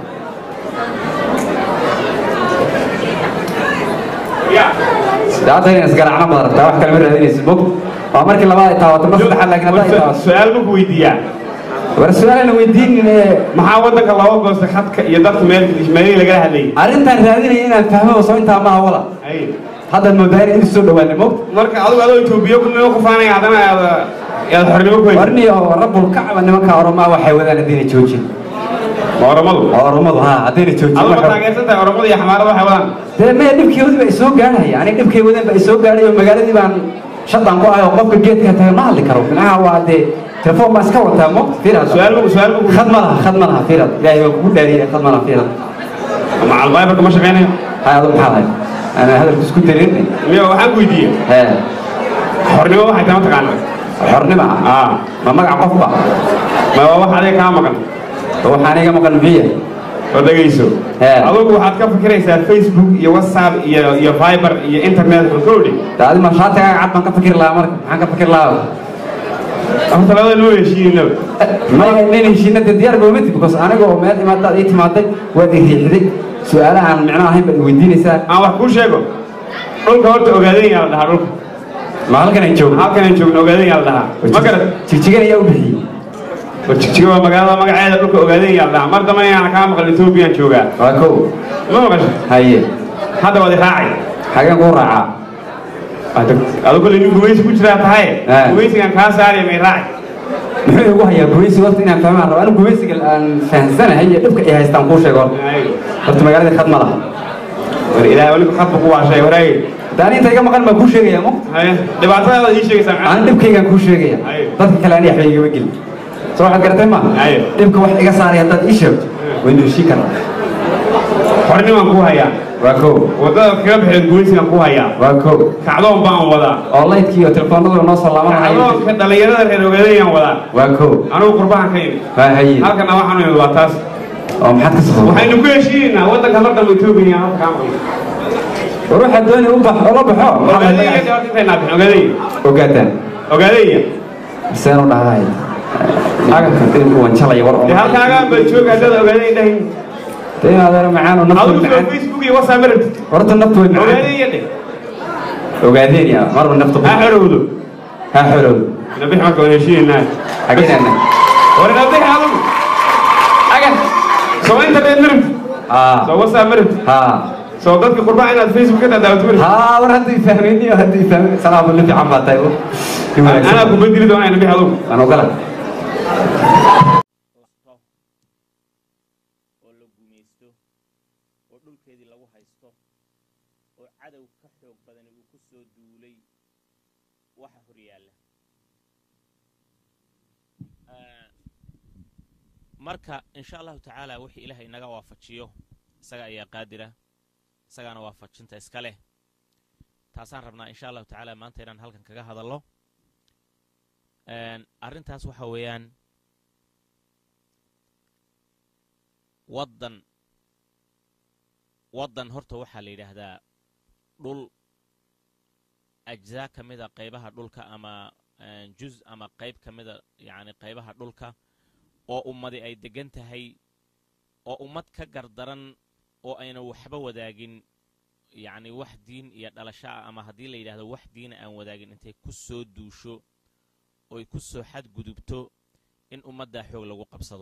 dee hadda inay isgaracno baad rabtaa wax kale ma raadinaysid mog waa markii labaad ay taawato mar saddexaad laakiin hadda ay taawato su-aal ma ku weydiiyaa war su-aalana weydiinin ee maxaa waddanka looga goostay khadka iyo dadka meel meelihii lagala hadlayay arrintaan raadinaya inaan fahmo soo intaa maaha wala ay haddaad moodaa in soo dhawaanay mog marka adigu adoo etoobiya ku noo kufaanaya haddana aad yaad xornimo ku haysa warniyo rabbul kacba nimanka oromaa waxay wadaan haddayna joojin ma oromadu oromadu ha haddayna joojin aduma marka- taageersan tahay oromadu iyo xamaarada waxay wadaan dee maya dhibkeedii baa isoo gaadhaya aniga dhibkay wadeen baa isoo gaadhayo magaaladii baan shadaan ku ahay oo qofka geedka taga ma hadli karo minaha waa dee telefoon baan iska wataa mo fiirad su-aal bu su-aal bu khad ma laha khad ma laha fiirad ilaahay baa kugu dhaariyay khad ma laha fiirad macal viberka ma shaqeynayo hay adu maxaa lahay ana hadalku isku darin miyo waxaan ku weydiiyey hee xornimo waxay tahay mataqaana xornima ah aa ma magac qofba ma waa wax adiga kaa maqan waxaan iga maqan miya oo dhegayso He. adugu waxaad ka fikiraysaa facebook iyo whatsapp iyo iyo viber iyo internet xulkoodhi daadi ma shaatigaaga cad baan ka fikir lahaa marka maxaan ka fikir lahaa horta labada loo heshiinaba maya nin heshiinada diyaar ba umati because aniga oo meel imaadaad ii timaaday waad i riixday su-aalaha aan micno ahayn baad i weydiinaysaa aan wax kuu sheego dhulka horta ogaadeen yaa la dhahaa dhulka ma halkan aan joogno halkan aan joogno ogaadeen yaa la dhahaa ma garat jigjigan ayaa u bixiyey war jigjiga waa magaalada magaceeda dhulka ogaadeen yaa la dhahaa mar dambe inaan kaa maqal ethoobiyan joogaa waa kow ma maqasho haye hadda waad i raacay xageen kuu raacaa adu kale nin gumaysi ku jiraa tahay He. gumaysigan kaa saaraya may raacay muxuu igu hayaa gumaysiga horta inaan fahmaan rabo anigu gumaysiga aan fahansanahay iyo dhibka ay haystaan kuu sheego horta Ay, horta magaaladii khad ma laha war ilaahay waliba xadba ku waashay waraagay daani inta iga maqan baan kuu sheegaya mo haye dhibaatadaada ii sheegaysaa aan macnaha dhibkaygaan kuu sheegaya Haye. dadka kale ani waxba igama gelin soo waxaad garatay ma Haye. dhibka wax iga saaray haddaad ii sheegto waynu heshii karnaa xornimaan ku hayaa waa kow wadada kaga baxeed gumaysigan ku hayaa waa kow kacdoon baan wadaa oo laydkii iyo telefoonadu noo soo laabanaya kacdoonka dhallinyarada reer ogaadayaan wadaa waa kow anigu qurbahan ka imi waa hayin halkana waxaan imid waa taas oo maxaad ka soo waxaynu ku heshiinaynaa waddanka mar dambe etoobiya aan halka kaa maqlay war waxaad doonay u bax oo la baxo maxaa la ogaadaya magaca- horta intaynaa bixin ogaadaya ogaataan ogaadaya seen u dhahay agabka dilku wanjalaya war oo dee halkaagaan baa jooga haddada ogaadaya dhahin dee adeer macaan oo naftu adigu soo macaan facebook iyo whatsapp ma rabtid horta naftu way macaan ogaadaya dheh ogaadeen ya marba naftu ha xorowdo ha xorowd nabix marka waan heshiinaynaa xageena war nabix adigu aga soo internet ma rabtid haa soo whatsapp ma rabtid haa soo dadka qurbaha inaad facebook ka daadaawato ma rabtid haa war haddii fahmayni oo haddii fahmay salaamu li fiican baa tahay anaa ku bedeli doonaa nabix adigu aan ogala oo la gumaysto oo dhulkeedii lagu haysto oo cadow ka xoog badani uu ku soo duulay waxa hor yaalla Ah, marka insha allahu tacaala wixii ilaahay inaga waafajiyo isaga ayaa qaadira isagaana waafajinta iska leh taasaan rabnaa insha allahu tacaala maanta inaan halkan kaga hadallo Een, arrintaas waxa weeyaan waddan waddan horta waxaa la yidhaahdaa dhul ajzaa ka mida qaybaha dhulka ama een, juz ama qayb ka mida yacni qaybaha dhulka oo ummadi ay deggan tahay oo ummad ka gardaran oo ayna waxba wadaagin yacni wax diin iyo dhalasho ah ama haddii la yidhaahdo wax diina aan wadaagin intay ku soo duusho oy ku soo xadgudubto in ummaddaa xoog lagu qabsado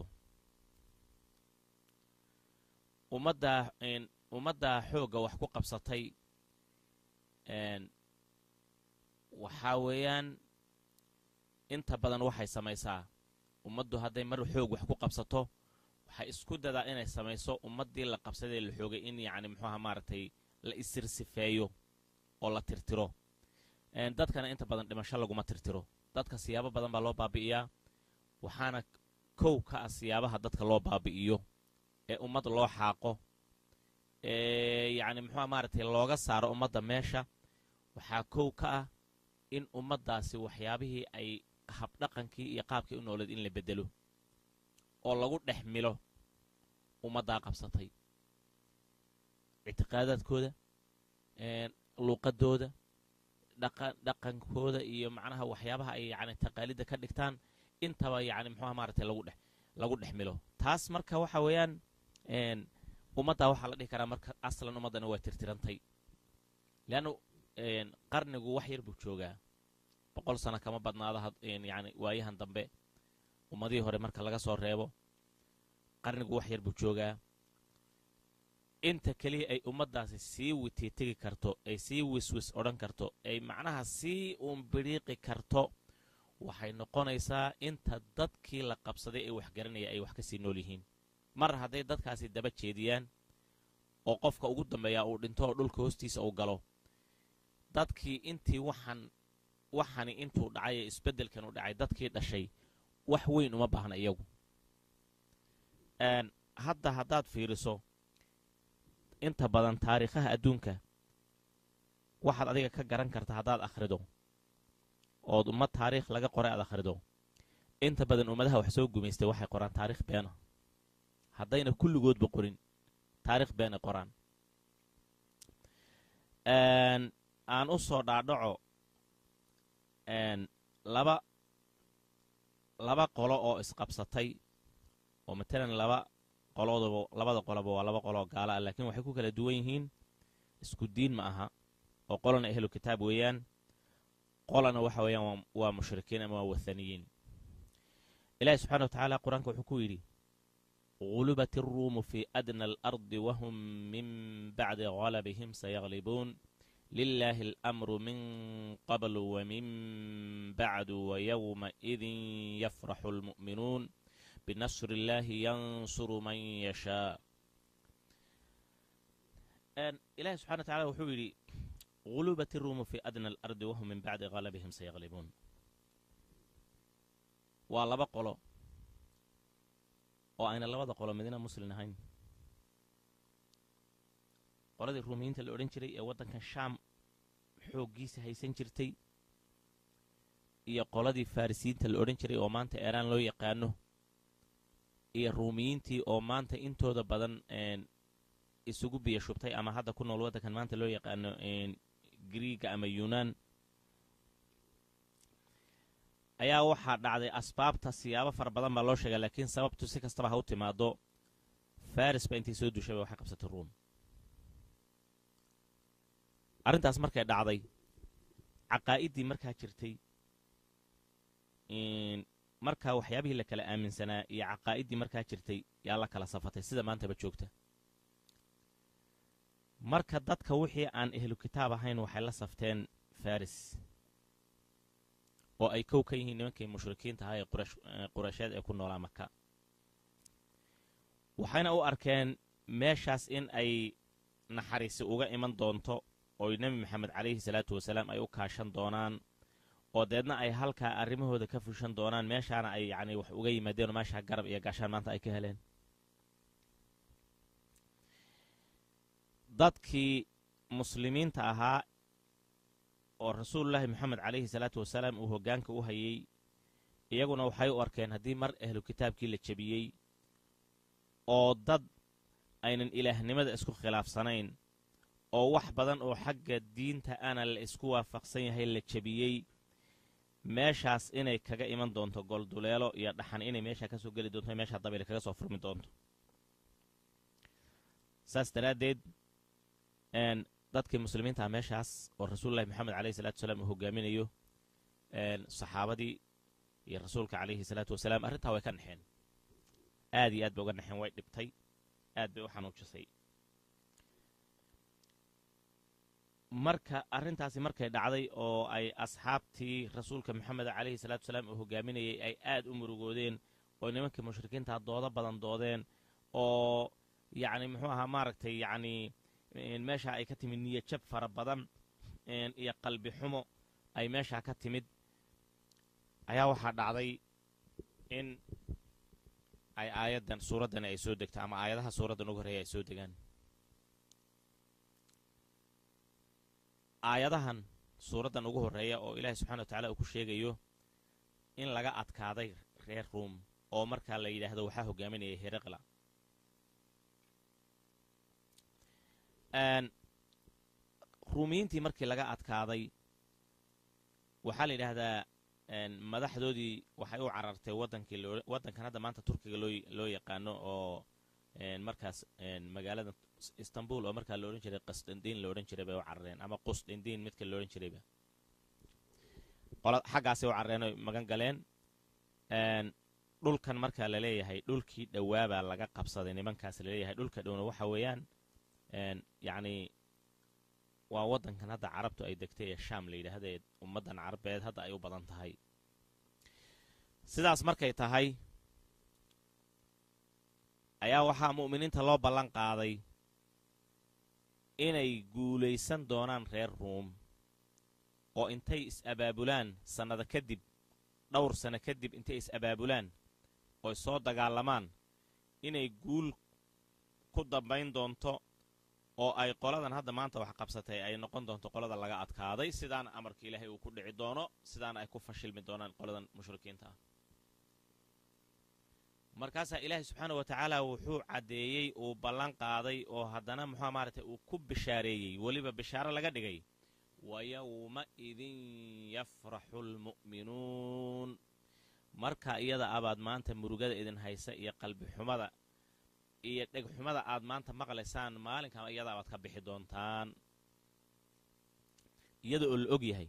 ummaddaa een, ummaddaa xoogga wax ku qabsatay een, waxaa weeyaan inta badan waxay samaysaa ummaddu hadday mar xoog wax ku qabsato waxay isku dadaa inay samayso ummaddii la qabsadee la xoogay in yacni muxuuha maaragtay la isirsifeeyo oo la tirtiro Een, dadkana inta badan dhimasho laguma tirtiro dadka siyaabo badan baa loo baabi'iyaa waxaana kow ka ah siyaabaha dadka loo baabi'iyo ee ummad loo xaaqo ee yacni muxuuha maaragtay looga saaro ummadda meesha waxaa kow ka ah in ummaddaasi waxyaabihii ay habdhaqankii iyo qaabkii u nooleed in la beddelo oo lagu dhex milo ummaddaa qabsatay ictiqaadaadkooda een, luuqadooda dhaqa dhaqankooda iyo macnaha waxyaabaha ay yacni taqaalidda ka dhigtaan intaba yacni muxuuha maaragtay lagu dhex lagu dhex milo taas marka waxa weeyaan een, ummaddaa waxaa la dhihi karaa marka aslan ummaddana waa tirtirantay leannu een, qarnigu wax yar buu joogaa boqol sano kama badnaado had- een, yacni waayahan dambe ummadihii hore marka laga soo reebo qarnigu wax yar buu joogaa inta keliya ay ummaddaasi sii witiitegi karto ay sii wiswis odhan karto ay macnaha sii uun bidhiiqi karto waxay noqonaysaa inta dadkii la qabsaday ee wax garanaya ay wax ka sii nool yihiin mar hadday dadkaasi daba jeediyaan oo qofka ugu dambeeyaa uu dhinto oo dhulka hoostiisa uu galo dadkii intii waxaan waxani intuu dhacay ee isbeddelkan u dhacay dadkii dhashay wax weyn uma baahna iyagu hadda haddaad fiiriso inta badan taariikhaha adduunka waxaad adiga ka garan karta haddaad akhrido ood ummad taariikh laga qoray aad akhrido inta badan ummadaha wax soo gumaystay waxay qoraan taarikh beena haddayna kulligoodba qorin taarikh beenay qoraan aan u soo dhaadhaco laba laba qolo oo isqabsatay oo matalan laba qolooduba labada qoloba waa laba qoloo gaala ah laakiin waxay ku kala duwan yihiin isku diin ma aha oo qolana ehlu kitaab weeyaan qolana waxa weeyaan waa mushrikiin ama waa wathaniyiin ilaahi subxana wa tacaala qur-aanka wuxuu ku yidhi غلبت الروم في أدنى الأرض وهم من بعد غلبهم سيغلبون لله الأمر من قبل ومن بعد ويومئذ يفرح المؤمنون بنصر الله ينصر من يشاء إلهي سبحانه وتعالى وحولي غلبت الروم في أدنى الأرض وهم من بعد غلبهم سيغلبون والله بقولوا oo ayna labada qolo midna muslin ahayn qoladii ruumiyiinta la odhan jiray ee waddankan shaam xooggiisa haysan jirtay iyo qoladii farrisiyiinta la odhan jiray oo maanta eeraan loo yaqaano iyo ruumiyiintii oo maanta intooda badan isugu biyo shubtay ama hadda ku nool waddankan maanta loo yaqaano griiga ama yunaan ayaa waxaa dhacday asbaabta siyaabo fara badan baa loo sheegaa laakiin sababtu si kastaba ha u timaado faris ba intay soo dushayba waxay qabsatay ruum arrintaas markay dhacday caqaa'iddii markaa jirtay markaa waxyaabihii la kala aaminsanaa iyo caqaa'iddii markaa jirtay yaa la kala safatay sida maantaba joogta marka dadka wixii aan ehlu kitaab ahayn waxay la safteen faris oo ay kow ka yihiin nimankii mushrikiinta ahaa ee quraysheed ee ku noolaa maka waxayna u arkeen meeshaas in ay naxariisi uga iman doonto oy nebi maxamed calayhi salaatu wasalaam ay u kaashan doonaan oo deedna ay halkaa arrimahooda ka fushan doonaan meeshaana ay yacni wax uga yimaadeen oo meeshaa garab iyo gaashaan maanta ay ka heleen dadkii muslimiinta ahaa oo rasuulullaahi moxamed calayhi salaatu wasalaam uu hoggaanka u hayey iyaguna waxay u arkeen haddii mar ahlu kitaabkii la jebiyey oo dad aynan ilaahnimada isku khilaafsanayn oo wax badan oo xagga diinta ana la isku waafaqsan yahay la jebiyey meeshaas inay kaga iman doonto golduleelo iyo dhaxan inay meeshaa ka soo geli doonto meeshaa dabayl kaga soo furmi doonto saas daraaddeed dadkii muslimiintaha meeshaas oo rasuululahi moxamed calayhi salatu wasalaam uu hogaaminayo saxaabadii iyo rasuulka calayhi salaatu wasalaam arrintaa way ka naxeen aad iyo aad bay uga naxeen way dhibtay aad bay u xanuujisay marka arrintaasi markay dhacday oo ay asxaabtii rasuulka moxamed calayhi salaatu wasalaam uu hogaaminayay ay aad u murugoodeen oo nimankii mushrikiintaa doodo badan doodeen oo yacni muxuu ahaa maaragtay yacnii meesha ay ka timid niyo jab fara badan iyo qalbi xumo ay meeshaa ka timid ayaa waxaa dhacday in ay aayaddan suuraddani ay soo degto ama aayadaha suuraddan ugu horreeya ay soo degaan aayadahan suuraddan ugu horreeya oo ilaahay subxana wa tacala uu ku sheegayo in laga adkaaday reer ruum oo markaa la yidhaahdo waxaa hogaaminaya hereqla ruumiyiintii markii laga adkaaday waxaa la yidhaahdaa madaxdoodii waxay u carartay wadankii waddankan hadda maanta turkiga loo loo yaqaano oo markaas magaalada istanbul oo markaa la odhan jiray qasdandiin la odhan jiray bay u carareen ama qusdindiin midka la odhan jirayba xaggaasay u carareen oy magan galeen dhulkan markaa la leeyahay dhulkii dhowaabaa laga qabsaday nimankaas la leeyahay dhulka dhowna waxa weeyaan yacnii waa waddankan hadda carabtu ay degtay ee shaam la yidhaahda ee ummaddan carabeed hadda ay u badan tahay sidaas markay tahay ayaa waxaa mu'miniinta loo ballan qaaday inay guulaysan doonaan reer ruum oo intay is-abaabulaan sannada kadib dhowr sanno kadib intay is-abaabulaan oy soo dagaalamaan inay guul ku dambayn doonto oo ay qoladan hadda maanta wax qabsatay ay noqon doonto qolada laga adkaaday sidaana amarka ilaahay uu ku dhici doono sidaana ay ku fashilmi doonaan qoladan mushrikiinta ah markaasaa ilaahay subxaana wa tacaala wuxuu caddeeyey uu ballan qaaday oo haddana muxua maaragtay uu ku bishaareeyey weliba bishaaro laga dhigay wa yowma idin yafraxu lmu'minuun marka iyada abaad maanta murugada idin haysa iyo qalbi xumada iyo dhegxumada aad maanta maqlaysaan maalinkan iyada abaad ka bixi doontaan iyada oo la og yahay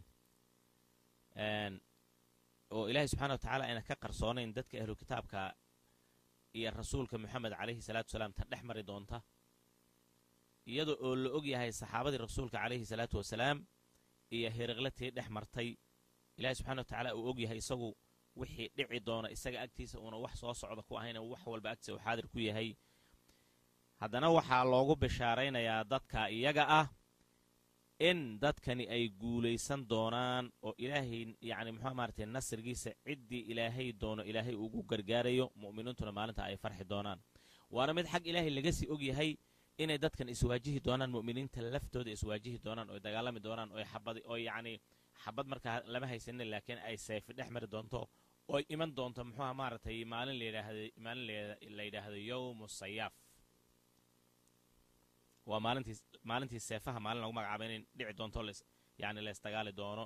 oo ilaahay subxana wa tacaala ayna ka qarsoonayn dadka ahlu kitaabka iyo rasuulka moxamed calayhi salaatu wasalaam ta dhex mari doonta iyada oo la og yahay saxaabadii rasuulka calayhi salaatu wasalaam iyo hiriqlatii dhex martay ilaahay subxana wa tacaala uu og yahay isagu wixii dhici doona isaga agtiisa uuna wax soo socda ku ahayna wax walba agtiisa uu xaadir ku yahay haddana waxaa loogu bishaaraynayaa dadka iyaga ah in dadkani ay guulaysan doonaan oo ilaahay yacni muxuu maaratay nasrigiisa ciddii ilaahay doono ilaahay ugu gargaarayo mu'miniintuna maalinta ay farxi doonaan waana mid xag ilaahay laga sii og yahay inay dadkan iswaajihi doonaan mu'miniinta laftooda iswaajihi doonaan oo dagaalami doonaan oo xabad oo yacni xabad markaa lama haysanin laakiin ay seefi dhex mari doonto ooy iman doonto muxuuha maaragtay maalin layidhaahdo maalin la yidhaahdo yowmu sayaaf waa maalintii maalintii seefaha maalin lagu magacaaba inay dhici doonto les yacni leysdagaali doono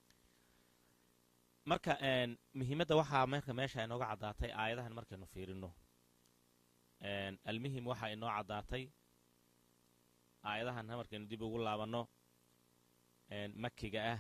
marka muhiimadda waxaa marka meesha inooga caddaatay aayadahan markaynu fiirinno almuhim waxaa inoo caddaatay aayadahan markaynu dib ugu laabanno makiga ah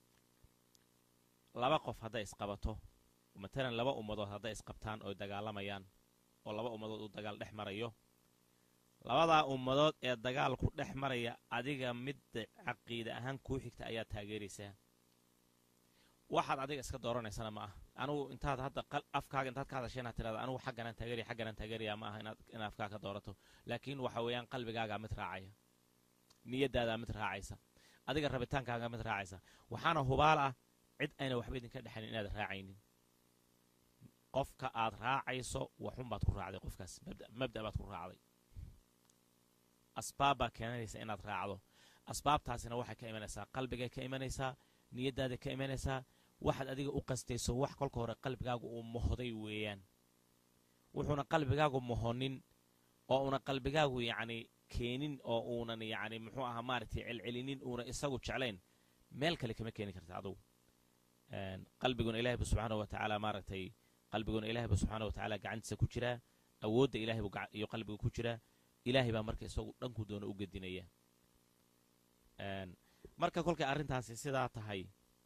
laba qof hadday isqabato matalan laba ummadood hadday isqabtaan oo dagaalamayaan oo laba ummadood uu dagaal dhex marayo labadaa ummadood ee dagaalku dhex maraya adiga midda caqiida ahaan kuu xigta ayaad taageeraysaa waxaad adiga iska dooranaysana ma ah anugu intaad hadda afkaaga intaad ka hadasha inaad tirahda anugu xagganaan taageeraya xagganaan taageeraya ma aha inaad in afkaaga ka doorato laakiin waxa weeyaan qalbigaagaa mid raacaya niyadaadaa mid raacaysa adiga rabitaankaaga mid raacaysa waxaana hubaal ah cid ayna waxba idinka dhexayn inaad raacaynin qofka aad raacayso waxunbaad ku raacday qofkaas mabda baad ku raacday asbaab baa keenanaysa inaad raacdo asbaabtaasina waxay ka imanaysaa qalbigay ka imanaysaa niyaddaada ka imanaysaa waxaad adiga u qastayso wax kolka hore qalbigaagu uu mohday weeyaan wuxuuna qalbigaagu mohonin oo una qalbigaagu yacni keenin oo uunan yacni muxuu ahaa maaragtay celcelinin uuna isagu jeclayn meel kale kama keeni karta adugu qalbiguna ilahay bu subxaana wa tacaala maaragtay qalbiguna ilahay bu subxaana wa tacaala gacantiisa ku jiraa awoodda ilahay buu iyo qalbiga ku jiraa ilaahay baa marka isagu dhanku doona u gedinaya marka kolkay arrintaasi sidaa tahay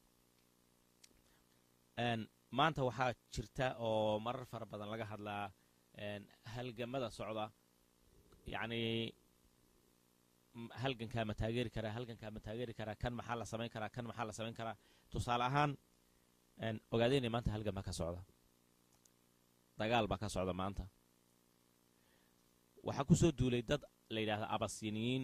maanta waxaa jirta oo marar fara badan laga hadlaa halgamada socda yacnii halgankaa ma taageeri karaa halgankaa ma taageeri karaa kan maxaa la samayn karaa kan maxaa la samayn karaa tusaale ahaan ogaadeynay maanta halgan baa ka socda dagaal baa ka socda maanta waxaa ku soo duulay dad la yidhaahda abasiniyiin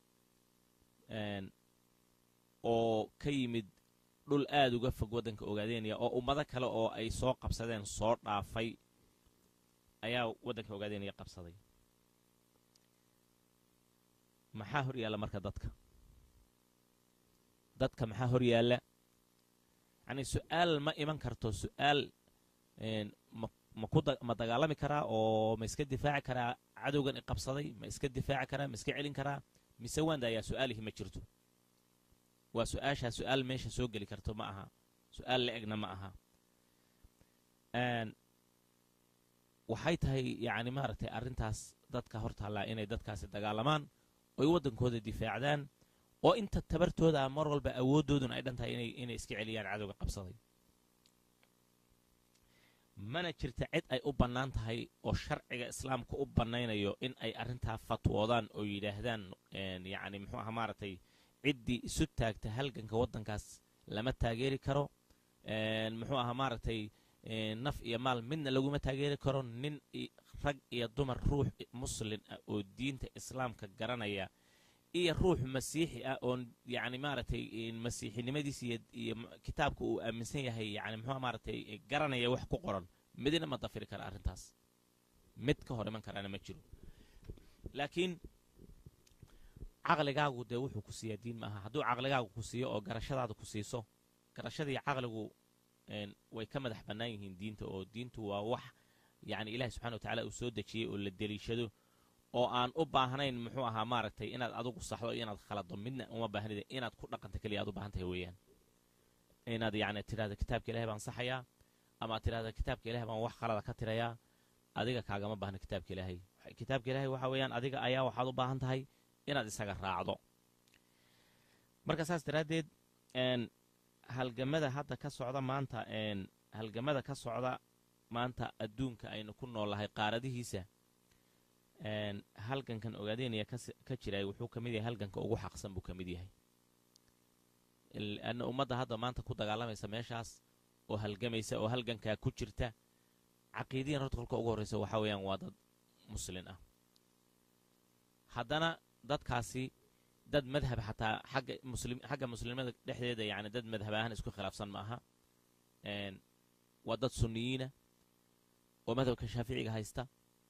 oo ka yimid dhul aad uga fog waddanka ogaadeynaya oo ummado kale oo ay soo qabsadeen soo dhaafay ayaa waddanka ogaadeynaya qabsaday maxaa hor yaalla marka dadka dadka maxaa hor yaalla yacnii su-aal ma iman karto su-aal ma dagaalami karaa oo ma iska difaaci karaa cadowgan i qabsaday ma iska difaaci karaa ma iska celin karaa mise waanda ayaa su-aalihi ma jirto waa su-aashaa su-aal meesha soo geli karto ma aha su-aal la egna ma aha waxay tahay yacni maaragtay arrintaas dadka hor taallaa inay dadkaasi dagaalamaan oy waddankooda difaacdaan oo inta tabartooda mar walba awooddooduna ay dhan tahay inay iska celiyaan cadowga qabsaday mana jirta cid ay u bannaan tahay oo sharciga islaamka u bannaynayo in ay arrintaa fatwoodaan oo yidhaahdaan yacni muxuu aha maaragtay ciddii isu taagta halganka waddankaas lama taageeri karo muxuu ahaa maaragtay naf iyo maal midna laguma taageeri karo nin rag iyo dumar ruux muslin ah oo diinta islaamka garanaya iyo ruux masiixi ah oo yacni maaragtay masiixinimadiisa iyo kitaabka uu aaminsan yahay yani muxuu maaragtay garanaya wax ku qoran midna ma dafiri kara arrintaas mid ka hor iman karaana ma jiro laakiin caqligaagu dee wuxuu ku siiyaa diin maaha hadduu caqligaagu ku siiyo oo garashadaada ku siiso garashadii caqligu way ka madax bannaan yihiin diinta oo diintu waa wax yacni ilaahi subxana wa tacala uu soo dejiyey oo la deliishado oo aan u baahnayn muxuu ahaa maaragtay inaad adigu saxdo inaad khalado midna uma baahnida inaad ku dhaqanta keliya aad u baahan tahay weeyaan inaad yacni tidhahda kitaabka ilahay baan saxayaa ama ad tidhahda kitaabka ilahay baan wax khalada ka tirayaa adiga kaagama baahna kitaabka ilaahay kitaabka ilaahay waxa weeyaan adiga ayaa waxaad u baahan tahay inaad isaga raacdo marka saas daraaddeed halgamada hadda ka socda maanta halgamada ka socda maanta adduunka aynu ku noolahay qaaradihiisa halgankan ogaadeynaya ka jiray wuxuu ka mid yahay halganka ugu xaqsan buu ka mid yahay anna ummadda hadda maanta ku dagaalamaysa meeshaas oo halgamaysa oo halgankaa ku jirta caqiidiyan horta kolka ugu horreysa waxaa weeyaan waa dad muslin ah haddana dadkaasi dad madhab xataa xagga muslim xagga muslimada dhexdeeda yacni dad madhab ahaan isku khilaafsan ma aha waa dad sunniyiina oo madhabka shaaficiga haysta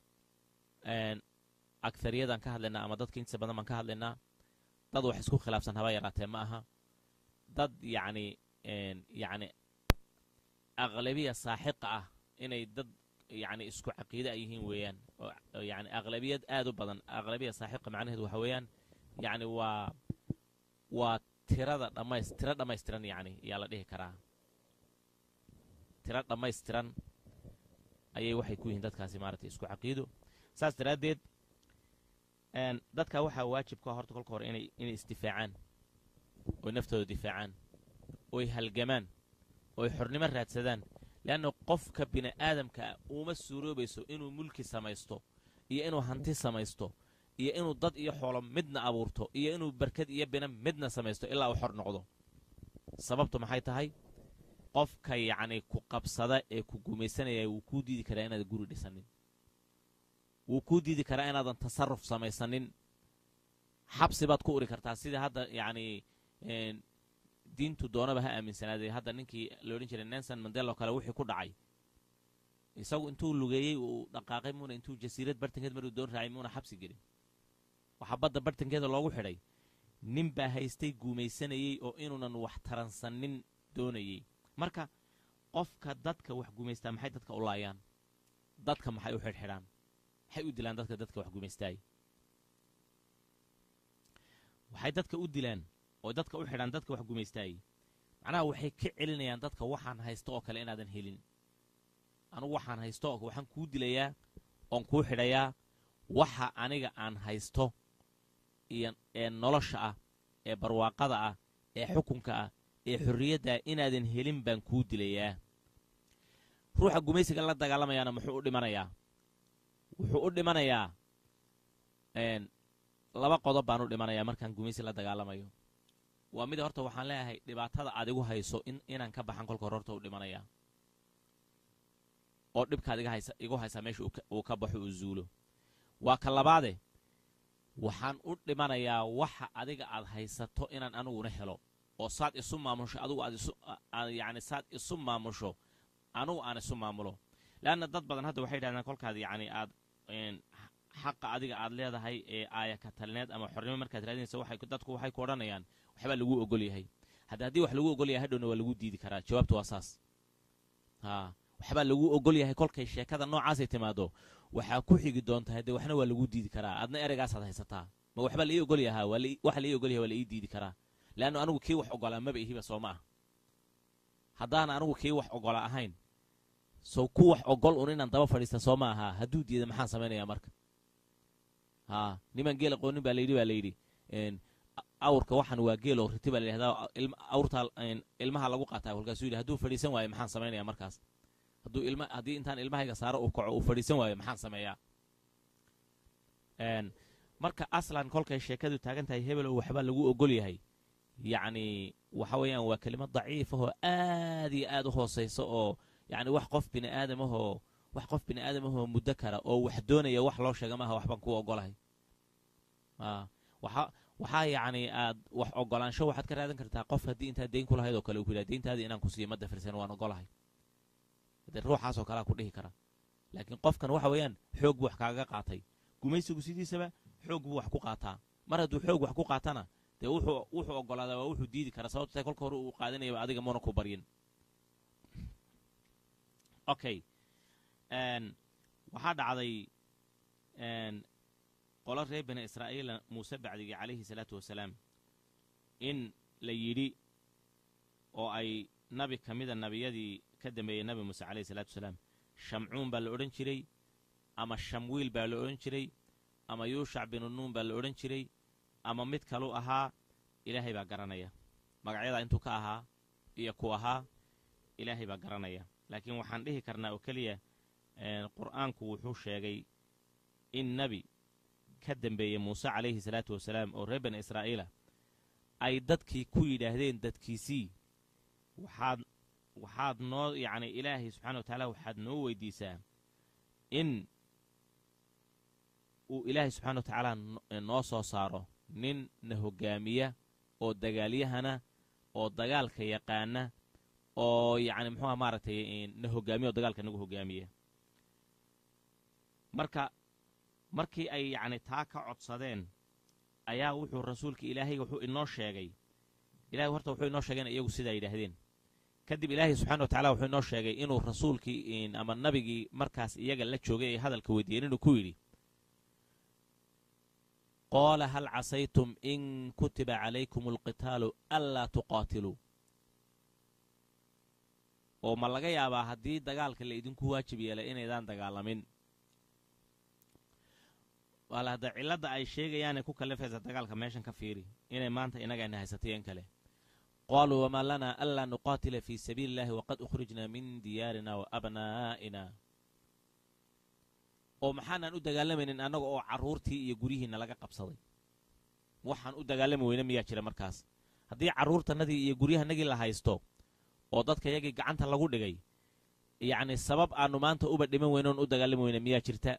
aghariyadaan ka hadlaynaa ama dadka intiisa badan baan ka hadlaynaa dad wax isku khilaafsan haba yaraatee ma aha dad yacni yacni aqlabiya saaxiqa ah inay dad yacni isku caqiide a yihiin weeyaan oo yacni aqlabiyad aad u badan aqlabiya saaxiqa macnaheedu waxa weeyaan yacni waa waa tirada dhammays tiro dhammaystiran yacni ayaa la dhihi karaa tiro dhammaystiran ayay waxay ku yihiin dadkaasi maaragtay isku caqiido saas daraaddeed dadka waxaa waajibka horta kolka hore inay inay isdifaacaan oy naftooda difaacaan oy halgamaan oy xornimo raadsadaan leanna qofka bini aadamka ah uuma suuroobayso inuu mulki samaysto iyo inuu hanti samaysto iyo inuu dad iyo xoolo midna abuurto iyo inuu barkad iyo bina midna samaysto ilaa uu xor noqdo sababtu maxay tahay qofka yacni ku qabsada ee ku gumaysanaya wuu kuu diidi karaa inaadan guri dhisanin wuu kuu diidi karaa inaadan tasarruf samaysanin xabsi baad ku uri kartaa sida hadda yacni diintu doonaba ha aaminsanaaday hadda ninkii la odhan jiray nelson mandelo kale wixii ku dhacay isagu intuu lugeeyey uu dhaqaaqay muuna intuu jasiirad bartankeed maruu doon raacay muuna xabsi gelin waxaa badda bartankeeda loogu xidhay nin baa haystay guumaysanayey oo inuunan wax taransanin doonayey marka qofka dadka wax gumaystaa maxay dadka u laayaan dadka maxay u xidhxidhaan maxay u dilaan dadka dadka wax gumaystaay waxay dadka u dilaan oo dadka u xidhaan dadka wax gumaystaayey macnaha waxay ka celinayaan dadka waxaan haysto oo kale inaadan helin anugu waxaan haysto oo waxaan kuu dilayaa oon kuu xidhayaa waxa aniga aan haysto iyo ee nolosha ah ee barwaaqada ah ee xukunka ah ee xorriyadda ah inaadan helin baan kuu dilayaa ruuxa gumaysiga la dagaalamayaana muxuu u dhimanayaa wuxuu u dhimanayaa laba qodob baan u dhimanayaa markaan gumaysi la dagaalamayo waa mid horta waxaan leeyahay dhibaatada aad igu hayso in inaan ka baxan kolka hore horta u dhimanayaa oo dhibkaad iga haysa igu haysaa meesha uu ka baxo uu zuulo waa ka labaade waxaan u dhimanayaa waxa adiga aad haysato inaan aniguna helo oo saad isu maamusho adigu aad isu yacni saad isu maamusho anugu aan isu maamulo leanna dad badan hadda waxay yidhahdaan kolkaad yacni aad xaqa adiga aad leedahay ee aaya ka talineed ama xornimo markaad raadinaysa waxay dadku waxay ku odhanayaan waxbaa lagu ogol yahay hadda haddii wax lagu ogol yahay hadhowna waa lagu diidi karaa jawaabtu waa saas haa waxbaa lagu ogol yahay kolkay sheekada noocaasay timaado waxaa ku xigi doonta haddee waxna waa lagu diidi karaa adna ereygaasaad haysataa ma waxbaa la ii ogol yahaa waxa la ii ogol yahay waa la ii diidi karaa leannu anigu kii wax ogolaa maba ihiba soo ma ah haddaana anigu kii wax ogola ahayn sow ku wax ogol un inaan daba fadhiista soo ma ahaa hadduu diida maxaan samaynayaa marka haa niman geel aqoonin baa layidhi baa layidhi awrka waxan waa geeloo riti baa layidhahdaa awrtaa ilmaha lagu qaataa kolkaasuu yidhi hadduu fadhiisan waayo maxaan samaynayaa markaas hadduu ilma haddii intaan ilmahayga saaro uu kaco uu fadhiisan waayo maxaan sameeyaa marka aslan kolkay sheekadu taagan tahay hebelow waxbaa lagu ogol yahay yacni waxa weeyaan waa kelimad daciif ahoo aad iyo aad u hoosaysa oo yacni wax qof bini aadamahoo wax qof bini aadamahoo muddo kara oo wax doonaya wax loo sheega maaha waxbaan ku ogolahay waxa waxaa yacni aad wax ogolaansho waxaad ka raadan kartaa qof haddii intaad deyn ku lahayd oo kale uu ku yidhaha deyntaadii inaan ku siiyo ma dafirsan waan ogolahay dee ruuxaasoo kalea ku dhihi kara laakiin qofkan waxa weeyaan xoog buu wax kaaga qaatay gumaysigu sidiisaba xoog buu wax ku qaataa mar hadduu xoog wax ku qaatana dee wuxuu wuxuu ogolaadaa waa wuxuu diidi karaa sababto tahay kolka hore uu qaadanayaba adiga muuna ku baryin okay waxaa dhacday qolo reer bani israa'iila muuse bacdigii calayhi salaatu wasalaam in la yidhi oo ay nabi ka mida nabiyadii ka dambeeyey nabi muuse calayhi salaatu wasalaam shamcuun baa la odhan jiray ama shamwiil baa la odhan jiray ama yuushac binu nuun baa la odhan jiray ama mid kalu ahaa ilaahay baa garanaya magacyadaa intuu ka ahaa iyo ku ahaa ilaahay baa garanaya laakiin waxaan dhihi karnaa oo keliya qur'aanku wuxuu sheegay in nebi ka dambeeyey muuse calayhi salaatu wasalaam oo reer bani israa'iila ay dadkii ku yidhaahdeen dadkiisii waxaad waxaad noo yacni ilaahay subxana wa tacaala waxaad noo weydiisaa in uu ilaahay subxana wa tacaala noo soo saaro nin na hoggaamiya oo dagaalyahana oo dagaalka yaqaana oo yacni muxuuha maaragtay na hoggaamiya oo dagaalka nagu hoggaamiya marka markii ay yacni taa ka codsadeen ayaa wuxuu rasuulka ilaahay wuxuu inoo sheegay ilahay horta wuxuu inoo sheegay in iyagu sidaa yidhaahdeen kadib ilaahay subxana wa tacala wuxuu inoo sheegay inuu rasuulkii ama nabigii markaas iyaga la joogay ee hadalka weydiiyeen inuu ku yidhi qaola hal casaytum in kutiba calaykum alqitaalu anlaa tuqaatiluu oo ma laga yaabaa haddii dagaalka la idinku waajib yeelay inaydaan dagaalamin waala hadda cilladda ay sheegayaanay ku kallifaysa dagaalka meeshan ka fiiri inay maanta inagayna haysatay in kale qaaluu wamaa lanaa anlaa nuqaatila fii sabiili illahi waqad ukhrijnaa min diyaarina wa abnaa'ina oo maxaanaan u dagaalamaynin annaga oo carruurtii iyo guryihiinna laga qabsaday waxaan u dagaalami weyne miyaa jira markaas haddii carruurtannadii iyo guryahanagii la haysto oo dadka yagii gacanta lagu dhigay yacni sabab aannu maanta uba dhiman weyne oon u dagaalami weyne miyaa jirta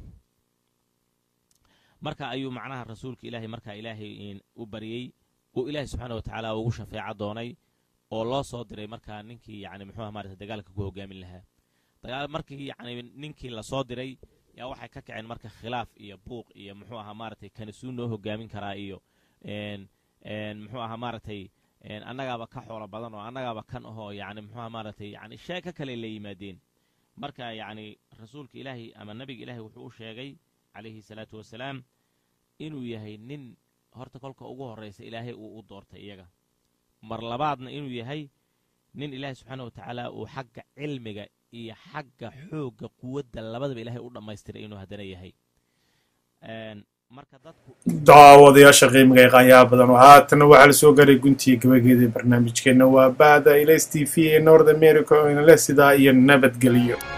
marka ayuu macnaha rasuulka ilaahay markaa ilaahay u baryey uu ilaahay subxaana wa tacaala ugu shafeeco doonay oo loo soo diray markaa ninkii yacni muxuuha maarata dagaalka ku hoggaamin lahaa dagaal markii yacni ninkii la soo diray yaa waxay ka kaceen marka khilaaf iyo buuq iyo muxuu ahaa maaragtay kanisuu noo hoggaamin karaa iyo muxuu ahaa maaragtay annagaaba ka xoolo badan oo annagaaba kan ahoo yacni muxuuha maaragtay yacni sheeko kale la yimaadeen marka yacni rasuulka ilaahay ama nebiga ilaahay wuxuu u sheegay calayhi salaatu wasalaam inuu yahay nin horta kolka ugu horraysa ilaahay uu u doortay iyaga mar labaadna inuu yahay nin ilaahay subxaana wa tacaala uu xagga cilmiga iyo xagga xoogga quwadda labadaba ilaahay u dhammaystiray inuu haddana yahay marka dadku daawadayaasha qiimiga ee qaanyaha badan oo haatana waxaa la soo garay guntiga gabageeda barnaamijkeenna waa ba'da ilays t v ee north america oo inale sidaa iyo nabadgelyo